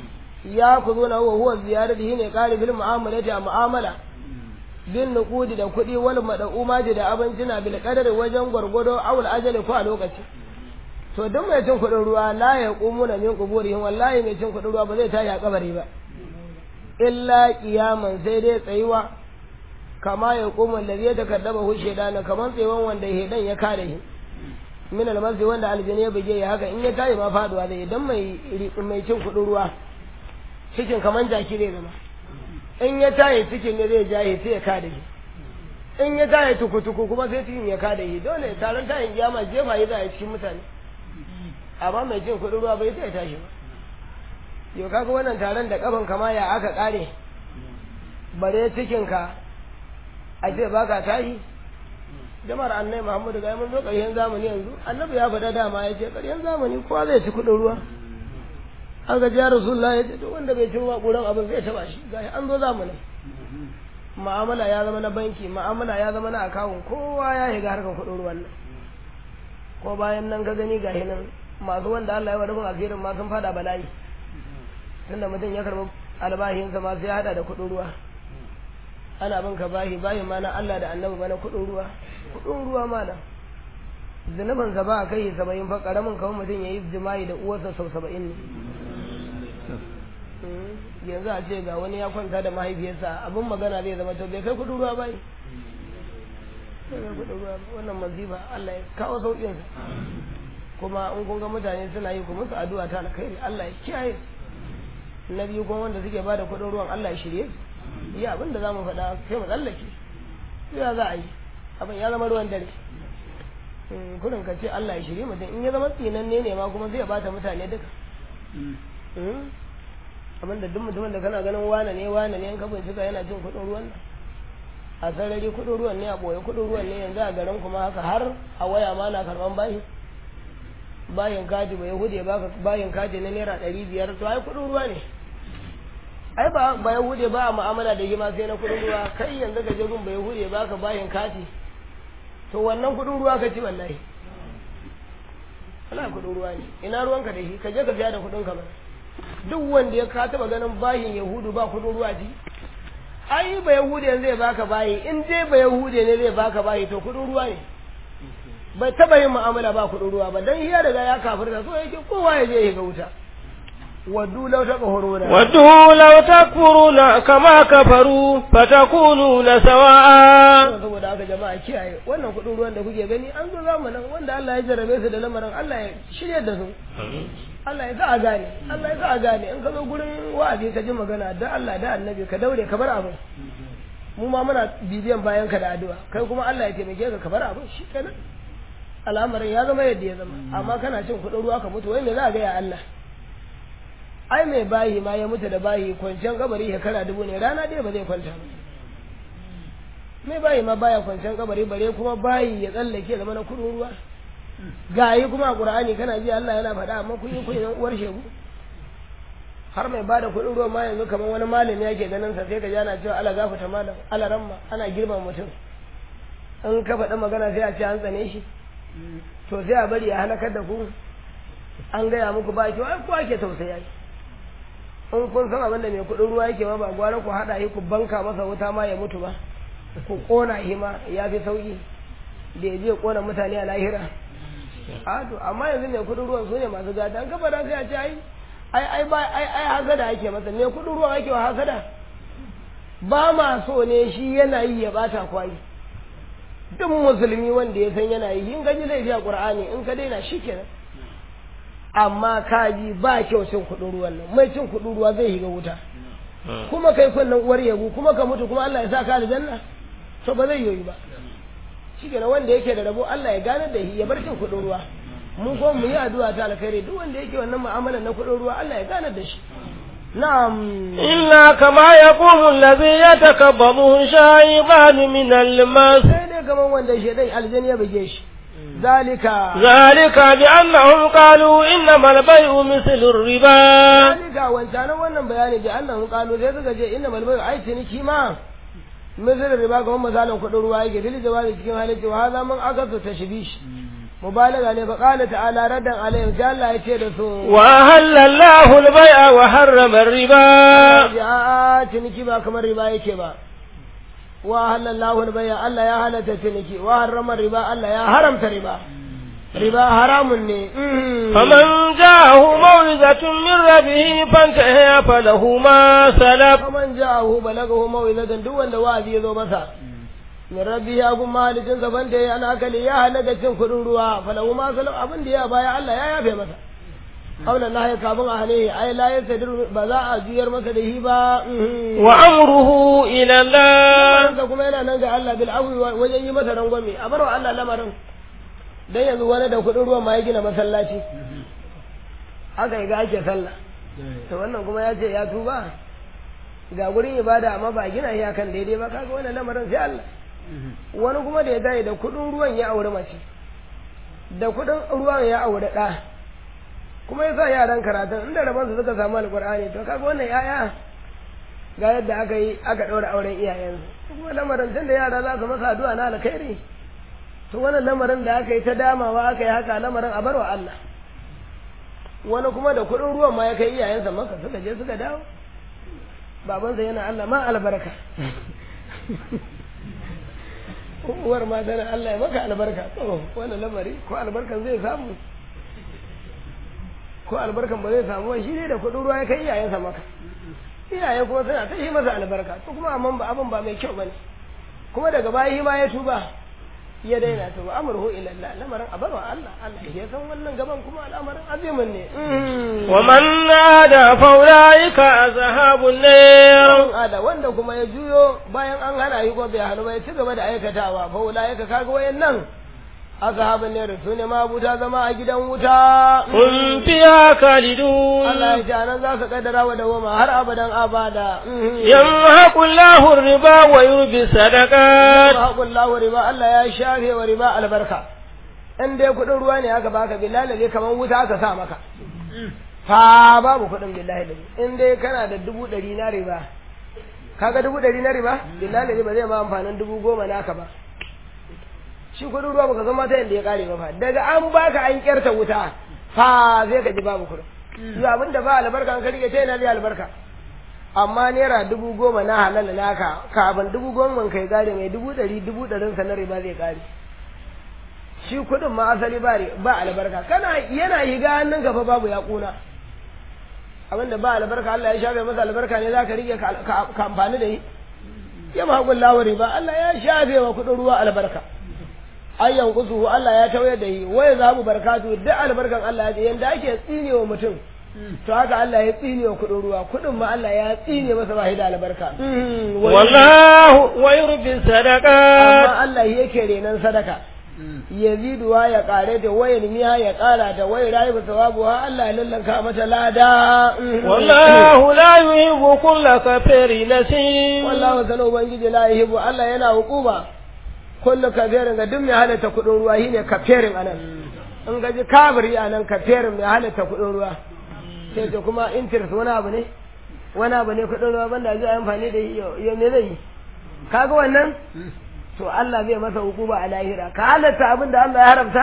ya kuluna huwa huwa ziyaratihi ne qali bil mu'amalati a mu'amala bin nuqudi da kudi wal mad'umati da abincina bil qadari wajen gwargwado awul ajali ko a lokaci to duk mai cin kudin ruwa la yaqumuna min quburihim wallahi mai cin kudin ruwa ba zai tashi a kabari ba illa qiyaman sai dai tsayuwa kama ya kuma da ya takaddaba hu shedana kaman tsayuwan wanda hedan ya kare shi min almasi wanda aljini ya buge ya haka in ya tayi ma faduwa zai idan mai mai cin kudin ruwa cikin kaman jaki zai zama in ya tayi cikin ne zai jaye sai ya kare shi in ya tayi tukutuku kuma sai cikin ya kare shi dole taron tayin kiyama jefa yi za a cikin mutane amma mai cin kudin ruwa bai sai tashi ba yau kaga wannan taron da kafan kama ya aka kare bare cikin ka a ce baka tashi jama'ar annai muhammadu ga mun zo ƙarshen zamani yanzu annabi ya faɗa dama ya ce ƙarshen zamani kowa zai ci kuɗin ruwa aka ji ya rasulullah ya ce to wanda bai ci ruwa ƙuran abin zai taɓa shi ga an zo zamanin ma'amala ya zama na banki ma'amala ya zama na akawun kowa ya shiga harkar kuɗin ruwan nan ko bayan nan ka gani ga nan masu wanda Allah ya wa rufin asirin ma sun fada bala'i tunda mutum ya karɓi albahinsa ma sai ya haɗa da kuɗin ruwa ana bin ka bahi bahi ma na Allah da annabi ba na kuɗin ruwa kuɗin ruwa ma na zunubin sa ba a kai saba'in fa karamin kawai mutum ya yi jima'i da uwarsa sau saba'in ne yanzu a ce ga wani ya kwanta da mahaifiyarsa abin magana zai zama to bai kai kuɗin ruwa bai bai kai kuɗin ruwa ba wannan maziba Allah ya kawo sauƙin sa kuma in kun ga mutane suna yi ku musu addu'a ta alkhairi Allah ya kiyaye na biyu kuma wanda suke bada kuɗin ruwan Allah ya shirye su yi abin da za mu faɗa sai mu tsallake ya za a yi abin ya zama ruwan dare kurin ka ce Allah ya shirye mutum in ya zama tsinanne ne ma kuma zai bata mutane duka abin da duk mutumin da kana ganin wane ne wane ne in ka bincika yana cin kuɗin ruwan nan a sarari kuɗin ruwan ne a ɓoye kuɗin ruwan ne yanzu a garin kuma haka har a waya ma na karɓan bayi bayin kaji bai hude baka bayin kaji na naira ɗari biyar to ai kuɗin ruwa ne ai ba ba yahude ba a mu'amala da ma sai na kudin ruwa kai yanzu ka je gun ba yahude ba ka bayin kati to wannan kudin ruwa ka ci wallahi wala kudin ruwa ne ina ruwanka da shi ka je ka biya da kudin ka ba duk wanda ya ka taba ganin bayin yahudu ba kudin ruwa ji ai ba yahude yanzu zai baka bayi in dai ba yahude ne zai baka bayi to kudin ruwa ne bai taba yin mu'amala ba kudin ruwa ba dan iya daga ya kafirta so yake kowa ya je ya ga wuta waddu law taqhuruna ودوا لو تكفرون كما كفروا فتكونون سواء saboda haka jama'a kiyaye wannan kudin ruwan da kuke gani an zo zamanin wanda Allah ya jarabe su da lamarin Allah ya shirye da su Allah ya sa a gane Allah ya sa a gane in ka zo gurin wa'azi ka ji magana da Allah da annabi ka daure ka bar abin mu ma muna bibiyan bayan ka da addu'a kai kuma Allah ya taimake ka ka bar abin shi kenan al'amarin ya zama yadda ya zama amma kana cin kudin ruwa ka mutu wai me za a ga ya Allah ai mai bayi ma ya mutu da bayi kwanciyar kabari shekara dubu ne rana ɗaya ba zai kwanta ba mai bayi ma baya kwanciyar kabari bare kuma bayi ya tsallake zama na kudin ruwa gayi kuma a qur'ani kana ji Allah yana faɗa amma kun yi kun yan uwar shegu har mai bada kudin ruwa ma yanzu kamar wani malami yake ganin sa sai ka ji ana cewa ala gafuta malam ala ramma ana girma mutum in ka faɗi magana sai a ce an tsane shi to sai a bari a halakar da ku an gaya muku ba ki ai ko ake tausaya shi in kun san abin da mai kudin ruwa yake ma ba gwara ku haɗa shi ku banka masa wuta ma ya mutu ba ku kona shi ma ya fi sauki da ya je kona mutane a lahira a to amma yanzu mai kudin ruwan su ne masu gada an kafa da sai a ce ai ai ai ba ai ai hasada ake masa mai kudin ruwan ake wa hasada ba ma so ne shi yana yi ya bata kwai duk musulmi wanda ya san yana yi in gaji zai a qur'ani in ka daina shikenan amma kaji ba kyau cin kudin ruwan nan mai cin kudin ruwa zai shiga wuta kuma kai kunnan uwar yabo kuma ka mutu kuma Allah ya sa ka aljanna to ba zai yoyi ba shikenan wanda yake da rabo Allah ya gane da shi ya bar cin kudin ruwa mun ko mu yi addu'a ta alkhairi duk wanda yake wannan mu'amala na kudin ruwa Allah ya gane da shi na'am إلا كما يقوم الذي يتكبره الشيطان من المس sai dai kamar wanda shedan aljanna ya buge shi zalika ذلك بأنهم قالوا إنما البيع مثل الربا zalika wancanan wannan bayani da Allah kalu sai suka ce inna malbai ai ciniki ma misal riba ga misalin kudin ruwa yake dil jawabi cikin halin cewa haza mun akatu tashbish mubalaga ne fa qala ta'ala raddan alayhim sai Allah ya ce da su وأهل الله البيع وحرم الربا ya ciniki ba kamar riba yake ba wa halallahu al-bay'a Allah ya halatta ciniki wa harrama riba Allah ya haramta riba riba haramun ne mhm. فمن جاءه موعظة من ربه فانتهى فله ما سلف faman ja'ahu balagahu maw'izatan duk wanda wa'azi ya zo masa min rabbi ya gun mahalicin sa banda ya ana akali ya halaka cin kudin ruwa falahu ma salam abin da ya baya Allah ya yafe masa qawla Allah ya kafin a hane ai la yasadir ba za a juyar masa da hi ba mhm. وأمره إلى الله Lamarinsa kuma yana nan ga Allah bil afwi wa- wajen yi masa rangwame a barwa Allah lamarin dan yanzu wani da kudin ruwan ma ya gina masallaci haka ga ake sallah to wannan kuma ya ce ya tuba ga gurin ibada amma ba gina shi akan daidai ba kaga wannan lamarin sai Allah wani kuma da ya tayi da kudin ruwan ya aure mace da kudin ruwan ya aure da kuma ya sa yaran karatun inda rabon su suka samu alqur'ani to kaga wannan yaya ga yadda aka yi aka ɗaura auren iyayensu kuma lamarin tun da yara za su masa addu'a na alkhairi to wannan lamarin da aka yi ta damawa aka yi haka lamarin a barwa Allah wani kuma da kuɗin ruwan ma ya kai iyayensa maka suka je suka dawo babansa yana Allah ma albarka uwar ma tana Allah ya maka albarka to wannan lamari ko albarkan zai samu ko albarkan ba zai samu ba shi ne da kuɗin ruwa ya kai iyayensa maka iyaye kuma suna ta yi masa albarka to kuma amma ba abin ba mai kyau bane kuma daga baya shi ma ya tuba ya daina to ba amruhu ila Allah lamarin abarwa Allah Allah ya san wannan gaban kuma al'amarin azimin ne ومن عاد فأولئك أصحاب النار ada wanda kuma ya juyo bayan an hana yi ko bai hannu ba ya ci gaba da aikatawa fa ulaika kaga wayannan ashabun ne su ne mabuta zama a gidan wuta هم فيها خالدون Allah ya ce anan za su kaddara wa dawama har abadan abada يمحق الله الربا ويربي الصدقات haƙun lawa riba Allah ya shafe wa riba albarka in dai kuɗin ruwa ne aka baka billahi ne kamar wuta aka sa maka fa babu kuɗin billahi da in dai kana da dubu ɗari na riba kaga dubu ɗari na riba billahi ne ba zai ma amfanin dubu goma naka ba shi kuɗin ruwa baka san mata yadda ya ƙare ba fa daga an baka an kyarta wuta fa zai ka ji babu kuɗin yi abin da ba albarka an karke ta yana zai albarka amma naira dubu goma na halal naka kafin dubu goma kai gare mai dubu ɗari dubu ɗarin sa na riba zai kare shi kuɗin ma asali ba ri- ba albarka kana yana higa hannun gaba babu ya ƙuna abinda ba albarka Allah ya shafe masa albarka ne za ka rike ka amfani da yi ya mahaƙun lawari ba Allah ya shafe wa kuɗin ruwa albarka ayyan kusu Allah ya tauye da yi waya za mu barkatu duk albarkan Allah ya ce yanda ake tsine wa mutum to haka Allah ya tsine wa kuɗin ruwa kuɗin ma Allah ya tsine masa ba da albarka wallahu wa yurbi sadaqat amma Allah yake renan sadaka yaziduwa ya kare ta wayar miya ya kara ta wayar rayu ba sawabu ha Allah ya lallanka mata lada wallahu la yuhibbu kulla kafirin nasim wallahu sanar ubangiji la yuhibbu Allah yana hukuma kullu kafirin ga duk mai halatta kudin ruwa shine kafirin anan in ga ji kafiri anan kafirin mai halatta kudin ruwa sai to kuma interest wani abu ne wani abu ne kudin ruwa banda zai amfani da yo me zai yi kaga wannan to Allah zai masa hukuma a lahira ka halatta abin da Allah ya haramta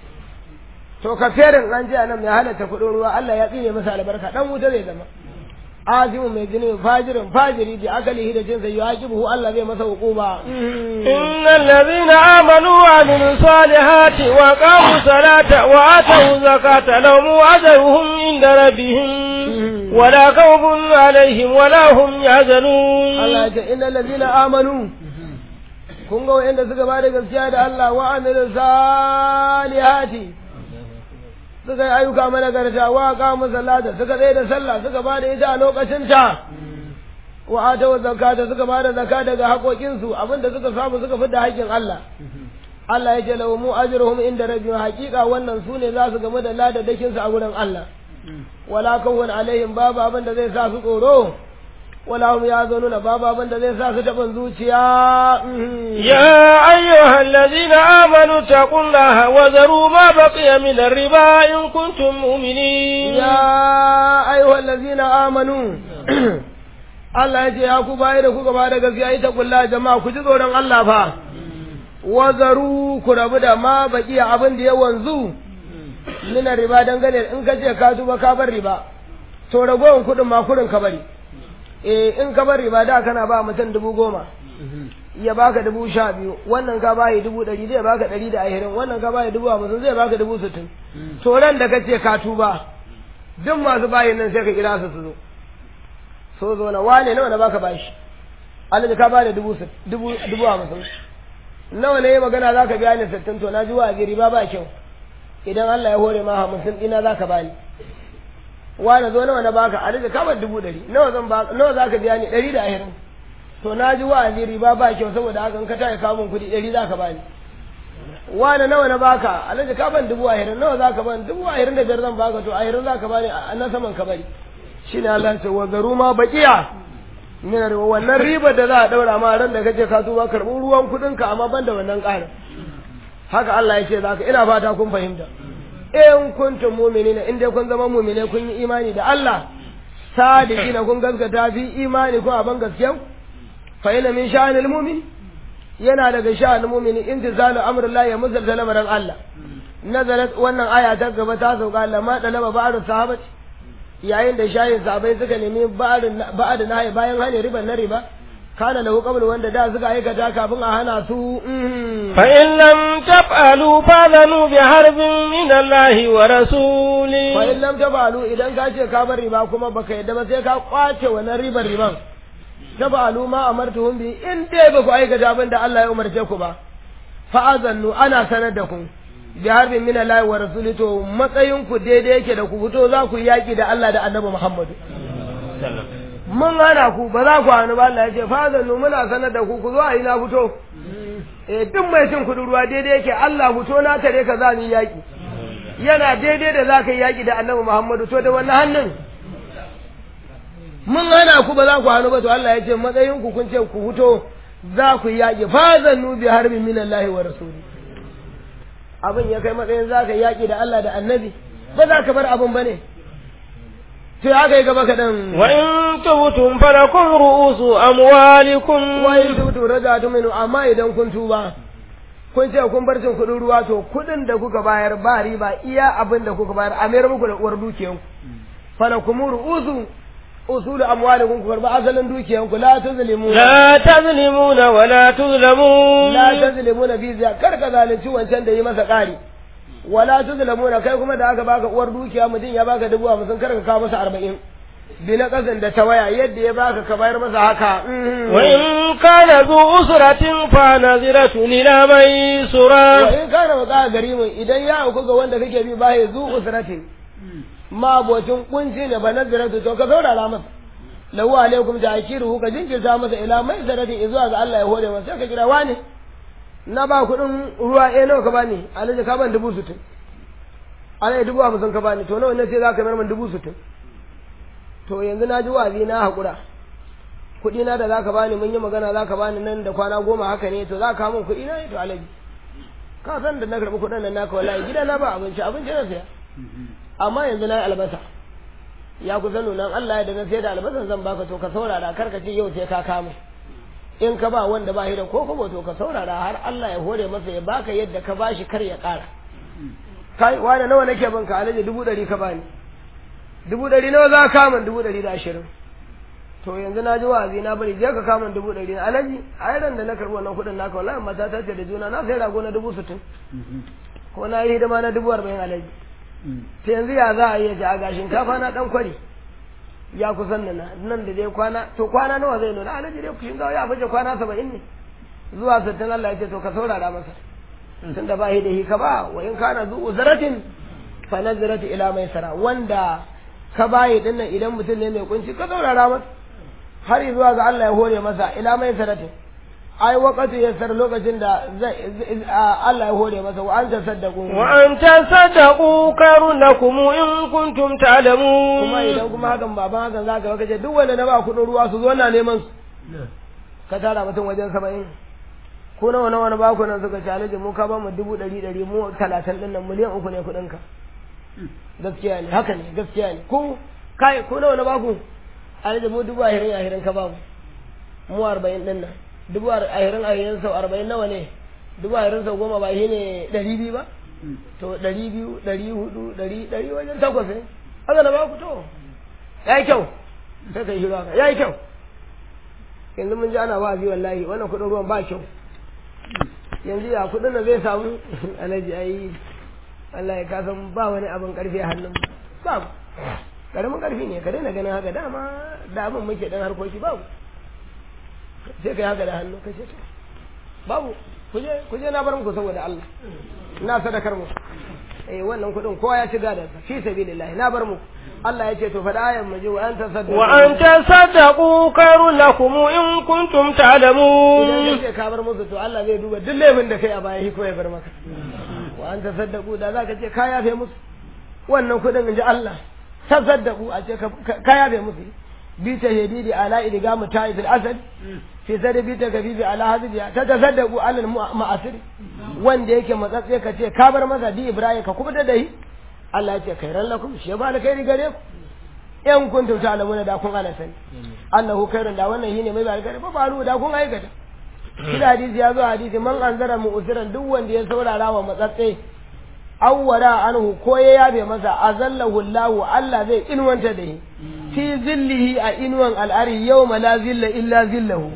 to ka ferin an ji anan mai halatta kudin ruwa Allah ya tsine masa albarka dan wuta zai zama azimu mai jini fajirin fajiri da akalihi da jinsa yuaqibuhu Allah zai masa hukuma innal ladhina amanu wa amilus salihati wa qamu salata wa atu zakata lahum ajruhum inda rabbihim wala khawfun alaihim wala hum yahzanun Allah ya ce innal ladhina amanu kun ga wa'anda suka ba da gaskiya da Allah wa amilu salihati suka yi ayyuka managarta wa qamu salata suka tsaye da sallah suka ba da ita a lokacin ta wa ata wa zakata suka ba da zakka daga haƙoƙin su abinda suka samu suka fidda haƙƙin Allah Allah ya ce lahu mu ajruhum inda rabbihim haqiqa wannan su ne za su gamu da ladadakin su a wurin Allah wala kawun alaihim babu abin da zai sa su tsoro ولا هم يأذنون بابا بند ذي ساسة بنزوتيا يا أيها الذين آمنوا اتقوا الله وذروا ما بقي من الربا إن كنتم مؤمنين يا أيها الذين آمنوا Allah ya ce ya ku bayi da kuka ba da gaskiya ita kulla jama'a ku ji tsoron Allah fa wazaru ku rabu da ma baki abin da ya wanzu nina riba dangane in ka ce ka tuba ka bar riba to ragowar kuɗin ma kurin ka bari eh in ka bar riba da kana ba mutum dubu goma ya baka dubu sha biyu wannan ka bayi dubu ɗari zai baka ɗari da ashirin wannan ka bayi dubu hamsin zai baka dubu sittin to ran da ka ce ka tuba duk masu bayin nan sai ka kira su su zo so zo na wane nawa na baka bashi alhaji ka bada dubu dubu dubu hamsin nawa ne magana za ka biya ni sittin to na ji wa riba ba kyau idan Allah ya hore ma hamsin ɗina za ka bani wani zo nawa na baka a rage kamar dubu ɗari nawa zan baka nawa zaka biya ni ɗari da ashirin to na ji wa'azi riba ba kyau saboda haka in ka tayi kamun kuɗi ɗari zaka bani wani nawa na baka a rage kaman dubu ashirin nawa zaka bani dubu ashirin da biyar zan baka to ashirin zaka bani a na saman ka bari shine Allah ce wa zaru ma baqiya min riba wannan ribar da za a daura ma ran da kace ka tuba karɓi ruwan kuɗin ka amma ban da wannan ƙarin haka Allah ya ce zaka ina fata kun fahimta in kuntum mu'minina in dai kun zama mu'mine kun yi imani da Allah sadiqina kun gaskata fi imani kun aban gaskiya fa ina min sha'anil mu'min yana daga sha'anil mu'mini intizalu amrillah ya musalta lamarin Allah nazarat wannan aya ta gaba ta sauka Allah ma dalaba ba'd sahabati yayin da shayin sahabbai suka nemi ba'd ba'd na bayan hane riban na riba kana lahu qabl wanda da suka aikata kafin a hana su fa in lam taf'alu fadhanu bi harbin min Allah wa rasuli fa in lam taf'alu idan ka ce ka bar riba kuma baka yadda ba sai ka kwace wannan ribar riban taf'alu ma amartuhum bi in dai ba ku aikata abin da Allah ya umarce ku ba fa azannu ana sanar da ku bi harbin min Allah wa rasuli to matsayin ku daidai yake da ku fito za ku yaki da Allah da Annabi Muhammadu mun hana ku ba za ku hannu ba Allah ya ce fazannu muna sanar da ku ku zo a yi na fito eh duk mai cin kudin ruwa daidai yake Allah fito na tare ka za mu yi yaki yana daidai da za ka yi yaki da annabi Muhammadu to da wannan hannun mun hana ku ba za ku hannu ba to Allah ya ce matsayin ku kun ce ku fito za ku yi yaki fazannu bi harbin min Allah wa rasuli abin ya kai matsayin za ka yi yaki da Allah da annabi ba za ka bar abin ba ne sai aka yi gaba kaɗan. Wa in tubtum falakum ru'usu amwalikum Wa in tubtum rajatu minhu amma idan kun tuba kun ce kun bar cin kuɗin ruwa to kuɗin da kuka bayar ba riba iya abin da kuka bayar a mayar muku da uwar dukiyan ku falakum ru'usu usulu amwalikum ku karba asalin dukiyan ku la tuzlimu la tazlimuna wa la tuzlamun la tazlimuna bi ziya kar ka zalunci wancan da yi masa ƙari wala tuzlamuna kai kuma da aka baka uwar dukiya mutum ya baka dubu hamsin kar ka kawo masa arba'in bi na kasan da ta waya yadda ya baka ka bayar masa haka wa in kana zu usratin fa naziratu ila wa maisura in kana waka gari mun idan ya auku ga wanda kake bi ba ya zu usratin ma bocin kunci ne ba naziratu to ka saurara masa lahu alaikum ta'kiruhu ka jinkirta masa ila mai zaratin zuwa ga Allah ya hore masa sai ka kira wani na ba kuɗin ruwa eh nawa ka bani alhaji ka ban dubu sittin alhaji dubu hamsin ka bani to nawa ne sai za ka mayar min dubu sittin to yanzu na ji wazi na haƙura kuɗi na da za ka bani mun yi magana za ka bani nan da kwana goma haka ne to za ka min kuɗi na to alhaji ka san da na karɓi kuɗin nan naka wallahi gida na ba abinci abinci na saya amma yanzu na yi albasa ya kusa nuna Allah ya da na sai da albasan zan baka to ka saurara kar ka ce yau sai ka kama in ka ba wanda ba shi da ko kuma to ka saurara har Allah ya hore masa ya baka yadda ka bashi kar ya ƙara kai wani nawa nake ban ka alaji dubu ɗari ka bani dubu ɗari nawa za ka kama dubu ɗari da ashirin to yanzu na ji wa'azi na bari je ka kama dubu ɗari na alaji a ran da na karɓi wannan kuɗin naka wallahi mata ta ce da juna na sai rago na dubu sittin ko na yi hidima na dubu arba'in alaji ta yanzu ya za a iya ji a gashin kafa na ɗan kwari ya kusan nuna nan da dai kwana to kwana nawa zai nuna alaji dai kushin gawa ya fice kwana saba'in ne zuwa sittin Allah ya ce to ka saurara masa tun da ba shi da hika ba wa in kana zu uzratin fa nazratu ila maisara wanda ka bayi dinnan idan mutum ne mai kunci ka saurara masa har zuwa ga Allah ya hore masa ila maisaratin ai wakati ya sar lokacin da zai Allah ya hore masa wa anta saddaqu wa an tasaddaqu karun lakum in kuntum ta'lamun kuma idan kuma hakan baban hakan zaka ga kace duk wanda na ba kudin ruwa su zo na neman su ka tara mutum wajen 70 ko nawa nawa na ba ku nan suka ci alaji mu ka ba mu dubu ɗari ɗari mu talatin ɗin nan miliyan uku ne kuɗin ka gaskiya ne haka ne gaskiya ne ko kai ko nawa na ba ku alaji mu dubu ahirin ahirin ka ba mu mu arba'in ɗin nan dubu ahirin ahirin sau arba'in nawa ne dubu ahirin sau goma ba shi ne ɗari biyu ba to ɗari biyu ɗari hudu ɗari ɗari wajen takwas ne haka na ba ku to ya yi kyau sai ka yi shiru haka ya yi kyau yanzu mun ji ana wa'azi wallahi wannan kuɗin ruwan ba kyau yanzu ya kuɗin da zai samu alhaji ayi Allah ya kasan ba wani abin karfi a hannun babu karamin karfi ne ka daina ganin haka dama da abin muke dan harkoki babu sai ka yi haka da hannu ka ce babu kuje kuje na bar muku saboda Allah na sadakar mu eh wannan kuɗin kowa ya ci gadon sa fi sabilillah na bar muku Allah ya ce to faɗa ayan mu ji wa an tasaddaqu wa an tasaddaqu karun lakum in kuntum ta'lamun idan ka bar musu to Allah zai duba duk laifin da kai a baya ko ya bar maka wa an tasaddaqu da zaka ce ka yafe musu wannan kuɗin in ji Allah tasaddaqu a ce ka yafe musu bi ta hedidi ala idga muta'i fil asad fi sadi bi ta kafifi ala hadiya ta tasaddaqu ala ma'asir wanda yake matsatse ka ce ka bar masa di ibrahim ka kuma da dai Allah ya ce khairan lakum shi ba alkhairi gare ku in kuntum ta'lamuna da kun ana sani annahu khairun da wannan shine mai alkhairi ba faru da kun aikata shi hadisi ya zo hadisi man anzara mu'siran duk wanda ya saurara wa matsatse awwara anhu ko ya yabe masa azallahu Allah Allah zai inwanta da shi fi zillihi a inwan al'ari yawma la zilla illa zillahu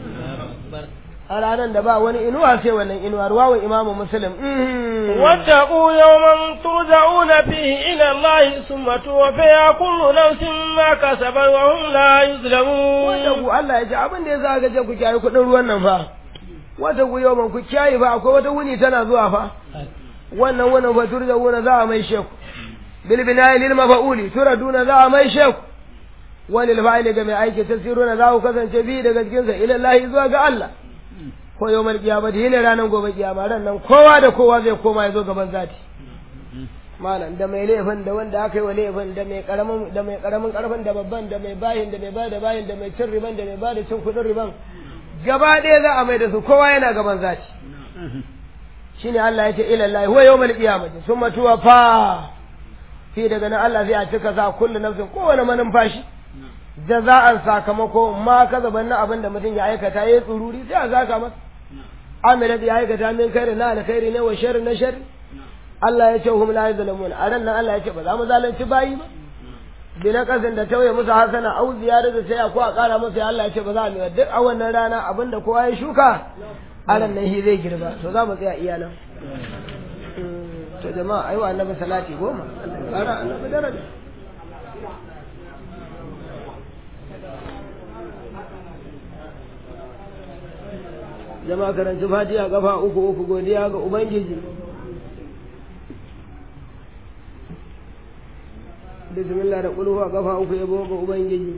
a ranar da ba wani inuwa sai wannan inuwa ruwawan imamu muslim واتقوا يوما ترجعون فيه إلى الله ثم توفي كل نفس ما كسبت وهم لا يظلمون wataku Allah ya ce abin da ya sa gaje ku kiyaye kuɗin ruwan nan fa wataku yawman ku kiyaye fa akwai wata wuni tana zuwa fa wannan wannan fa turja'una za a mai sheku bil bina'i lil mafa'uli turaduna za a mai sheku walil fa'ili ga mai aiki tasiruna za ku kasance bi daga cikin sa ila Allah zuwa ga Allah ko yau mal kiyama da yene ranar gobe kiyama ran nan kowa da kowa zai koma ya zo gaban zati malam da mai laifin da wanda aka yi wa laifin da mai karamin da mai karamin karfin da babban da mai bayin da mai ba da bayin da mai cin riban da mai ba da cin kudin riban gaba ɗaya za a mai da su kowa yana gaban zati shine Allah ya ce ila Allah huwa yawmal qiyamati summa tuwafa fi daga nan Allah zai a cika sa kullu nafsin kowane manumfashi jaza'an sakamako ma kaza banna abin da mutum ya aikata yayi tsururi sai a zaka masa amila da ya aikata min khairi na alkhairi ne wa sharri na sharri Allah ya ce hum la yuzlamun a ran nan Allah ya ce ba za mu zalunci bayi ba bi na kasan da tauye musu hasana au ziyara da sai ko a kara musu ya Allah ya ce ba za mu yi duk a wannan rana abin da kowa ya shuka a ran nan shi zai girba to za mu tsaya iya nan to jama'a ayi wa annabi salati goma Allah ya kara annabi daraja jama'a karanci fatiha kafa uku uku godiya ga ubangiji bismillah da kulhu kafa uku yabo ga ubangiji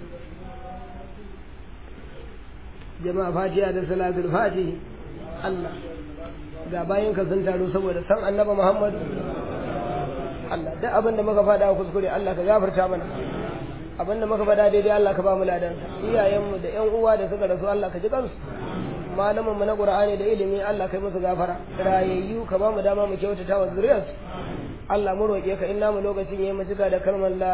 jama'a fatiha da salatul fatihi Allah ga bayan ka sun taro saboda san annaba Muhammadu Allah duk abin da muka faɗa kuskure Allah ka gafarta mana abin da muka faɗa daidai Allah ka ba mu ladan iyayenmu da ƴan uwa da suka rasu Allah ka ji kansu malamin mu na Qur'ani da ilimi Allah kai musu gafara rayayyu ka ba mu dama mu kyautata wa zuriyarsu Allah mu roƙe ka in namu lokacin yayi mu cika da kalmar la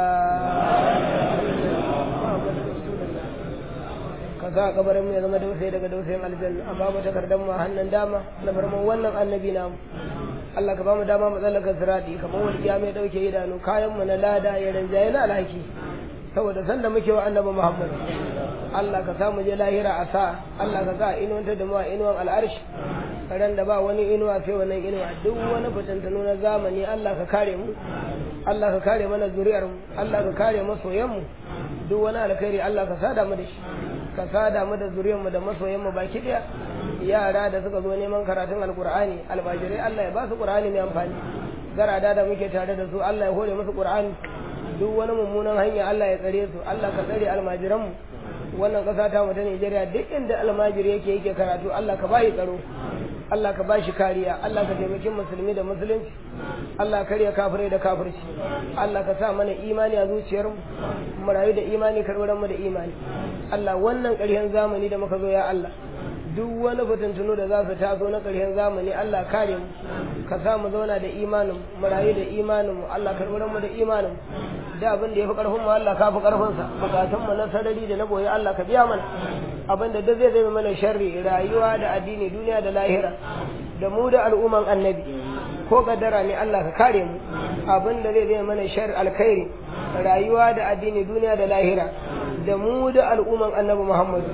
ka sa kabarin mu ya zama dausayi daga dausayin aljanna a babu takardar mu a hannun dama na farman wannan annabi namu Allah ka ba mu dama mu tsallaka sirati kamar walƙiya mai ɗauke idanu kayan mu na lada ya rinjaye na alhaki saboda sanda muke wa annabi Muhammad Allah ka sa mu je lahira a sa Allah ka sa inuwanta da mu a inuwan al'arshi ran da ba wani inuwa sai wannan inuwa duk wani fitantanu na zamani Allah ka kare mu Allah ka kare mana zuriyar mu Allah ka kare masoyan mu duk wani alkhairi Allah ka sada mu da shi ka sada mu da zuriyar mu da masoyan mu baki daya yara da suka zo neman karatun alkur'ani albajirai Allah ya ba su qur'ani mai amfani garada da muke tare da su Allah ya hore musu qur'ani duk wani mummunan hanya Allah ya tsare su Allah ka tsare almajiran mu wannan kasa ta mu ta Najeriya duk inda almajiri yake yake karatu Allah ka bayi tsaro Allah ka bashi kariya Allah ka taimaki musulmi da musulunci Allah ka kariya kafirai da kafirci Allah ka sa mana imani a zuciyar mu mu rayu da imani karbaran mu da imani Allah wannan ƙarshen zamani da muka zo ya Allah duk wani fitintunu da za su taso na ƙarshen zamani Allah kare mu ka sa mu zauna da imanin mu rayu da imanin mu Allah karɓar mu da imanin mu da abin da ya fi ƙarfin mu Allah ka fi ƙarfin sa bukatun mu na sarari da na boye Allah ka biya mana abin da duk zai zai mana sharri rayuwa da addini duniya da lahira da mu da al'umman annabi ko kaddara ne Allah ka kare mu abin da zai zai mana sharri alkhairi rayuwa da addini duniya da lahira da mu da al'umman annabi Muhammad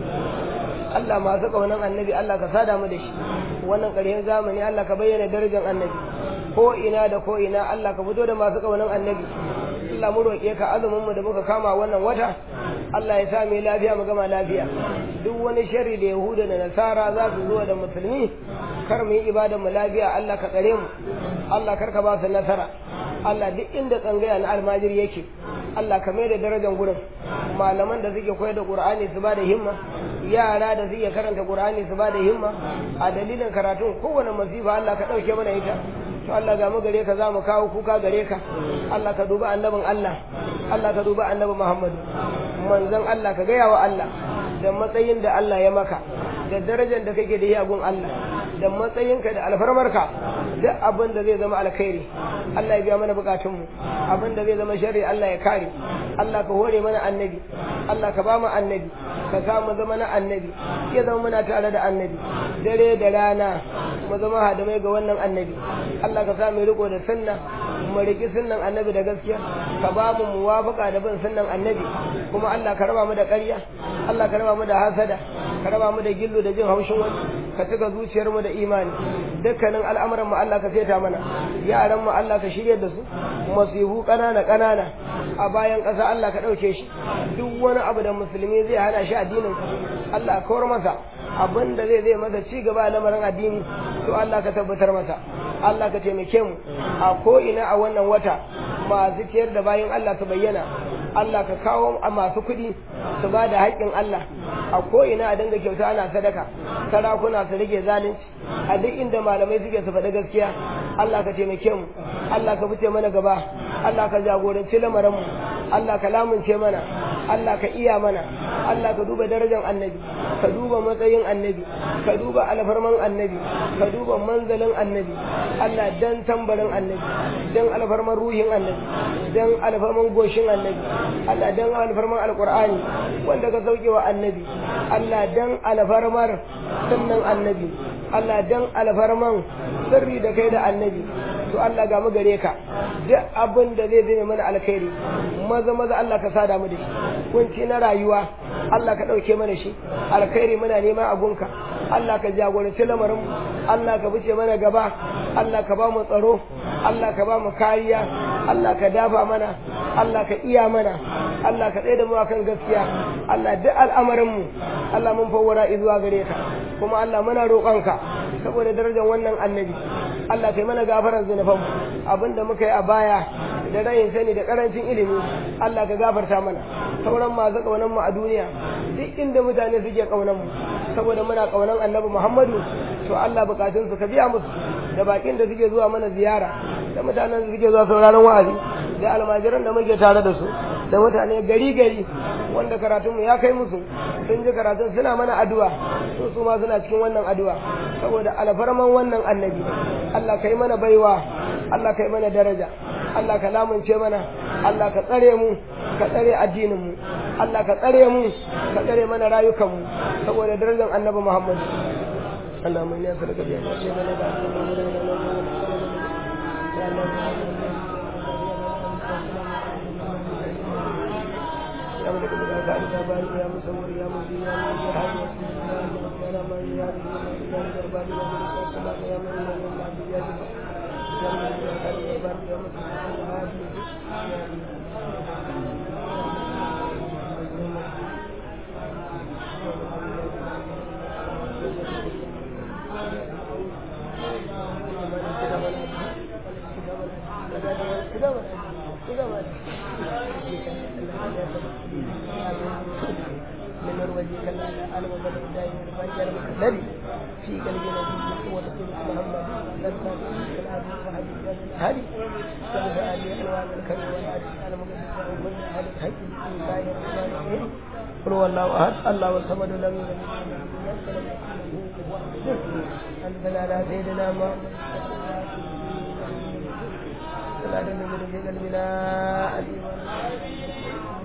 Allah masu ƙaunar annabi Allah ka sada mu da shi wannan ƙarshen zamani Allah ka bayyana darajar annabi ko ina da ko ina Allah ka fito da masu ƙaunar annabi Allah mu roƙe ka azumin mu da muka kama wannan wata Allah ya sa mu lafiya mu gama lafiya duk wani sharri da Yahuda da Nasara za su zo da musulmi kar mu yi ibadar mu lafiya Allah ka tsare mu Allah kar ka ba su nasara Allah duk inda tsangaya na almajiri yake Allah ka mai da darajar gurin malaman da suke koyar da Qur'ani su ba da himma yara da suke karanta Qur'ani su ba da himma a dalilin karatun kowane masifa Allah ka dauke mana ita to Allah ga mu gare ka za mu kawo kuka gare ka Allah ka duba annabin Allah Allah ka duba annabi Muhammad manzon Allah ka gaya wa Allah da matsayin da Allah ya maka da darajar da kake da yi a gun Allah da matsayinka da alfarmarka duk abin da zai zama alkhairi Allah ya biya mana bukatunmu abin da zai zama sharri Allah ya kare Allah ka hore mana annabi Allah ka ba mu annabi ka sa mu zama na annabi ya zama muna tare da annabi dare da rana mu zama hadamai ga wannan annabi Allah ka sa mu riko da sunna mu riki sunnan annabi da gaskiya ka ba mu muwafaka da bin sunnan annabi kuma Allah ka raba mu da ƙarya Allah ka raba mu da hasada ka raba mu da gillu da jin haushin wani ka cika zuciyar mu da imani dukkanin al'amuran mu Allah ka seta mana yaran mu Allah ka shirye da su masihu kanana kanana a bayan ƙasa Allah ka ɗauke shi duk wani abu da musulmi zai hana shi addinin Allah ka kawar masa abin da zai zai masa ci gaba a lamarin addini to Allah ka tabbatar masa Allah ka taimake mu a ko ina a wannan wata masu ciyar da bayan Allah su bayyana Allah ka kawo a masu kuɗi su ba da haƙƙin Allah a ko ina a dinga kyauta ana sadaka sarakuna su rage zalunci a duk inda malamai suke su faɗi gaskiya Allah ka taimake mu Allah ka fice mana gaba Allah ka jagoranci lamarin mu Allah ka lamunce mana Allah ka iya mana Allah ka duba darajar annabi ka duba matsayin annabi ka duba alfarman annabi ka duba manzalin annabi Allah dan tambarin annabi dan alfarman ruhin annabi dan alfarman goshin annabi Allah dan alfarman alqur'ani wanda ka sauke wa annabi Allah dan alfarmar sunnan annabi Allah dan alfarman sirri da kai da annabi to Allah ga mu gare ka duk abin da zai zame mana alkhairi maza maza Allah ka sada mu da shi kunci na rayuwa Allah ka ɗauke mana shi alkhairi muna neman abunka Allah ka jagoranci lamarin Allah ka fice mana gaba Allah ka ba mu tsaro Allah ka ba mu kariya Allah ka dafa mana Allah ka iya mana Allah ka tsaye da mu akan gaskiya Allah duk al'amarin mu Allah mun fawwara zuwa gare ka kuma Allah muna roƙonka saboda darajar wannan annabi Allah kai mana gafarar zunubanmu abinda muka yi a baya da rayin sani da karancin ilimi Allah ka gafarta mana sauran masu kaunan mu a duniya duk inda mutane suke kaunan mu saboda muna kaunan annabi Muhammadu to Allah bukatun su ka biya musu da bakin da suke zuwa mana ziyara da mutanen da suke zuwa sauraron wa'azi da almajiran da muke tare da su da mutane gari gari wanda karatun mu ya kai musu sun ji karatun suna mana addu'a to su ma suna cikin wannan addu'a saboda alfarman wannan annabi Allah kai mana baiwa Allah kai mana daraja Allah ka lamunce mana Allah ka tsare mu ka tsare addinin mu Allah ka tsare mu ka tsare mana rayukan mu saboda darajar annabi Muhammad Allah mai ne sarka biya ce mana da يا ملك الملك يا بارئ يا مصور يا مجيب يا مجيب يا حي يا قيوم يا رحمن يا رحيم يا جبار يا ملك السماء يا من يا من العبد يا جبار يا ملك يا خالق يا بارئ يا مصور يا هادي من وجهك الأعلى وبدأ دائما فأجل الذي في قلبنا به ورسول محمد لما في الآن وحديث هذه كيف آلي أنواع الكريم والعدل على مقدس وكل أهل الحج بسم الله الرحمن الرحيم قل هو الله أحد الله الصمد لم يلد ولم يكن أنزل على سيدنا محمد صلى الله عليه وسلم في قلبنا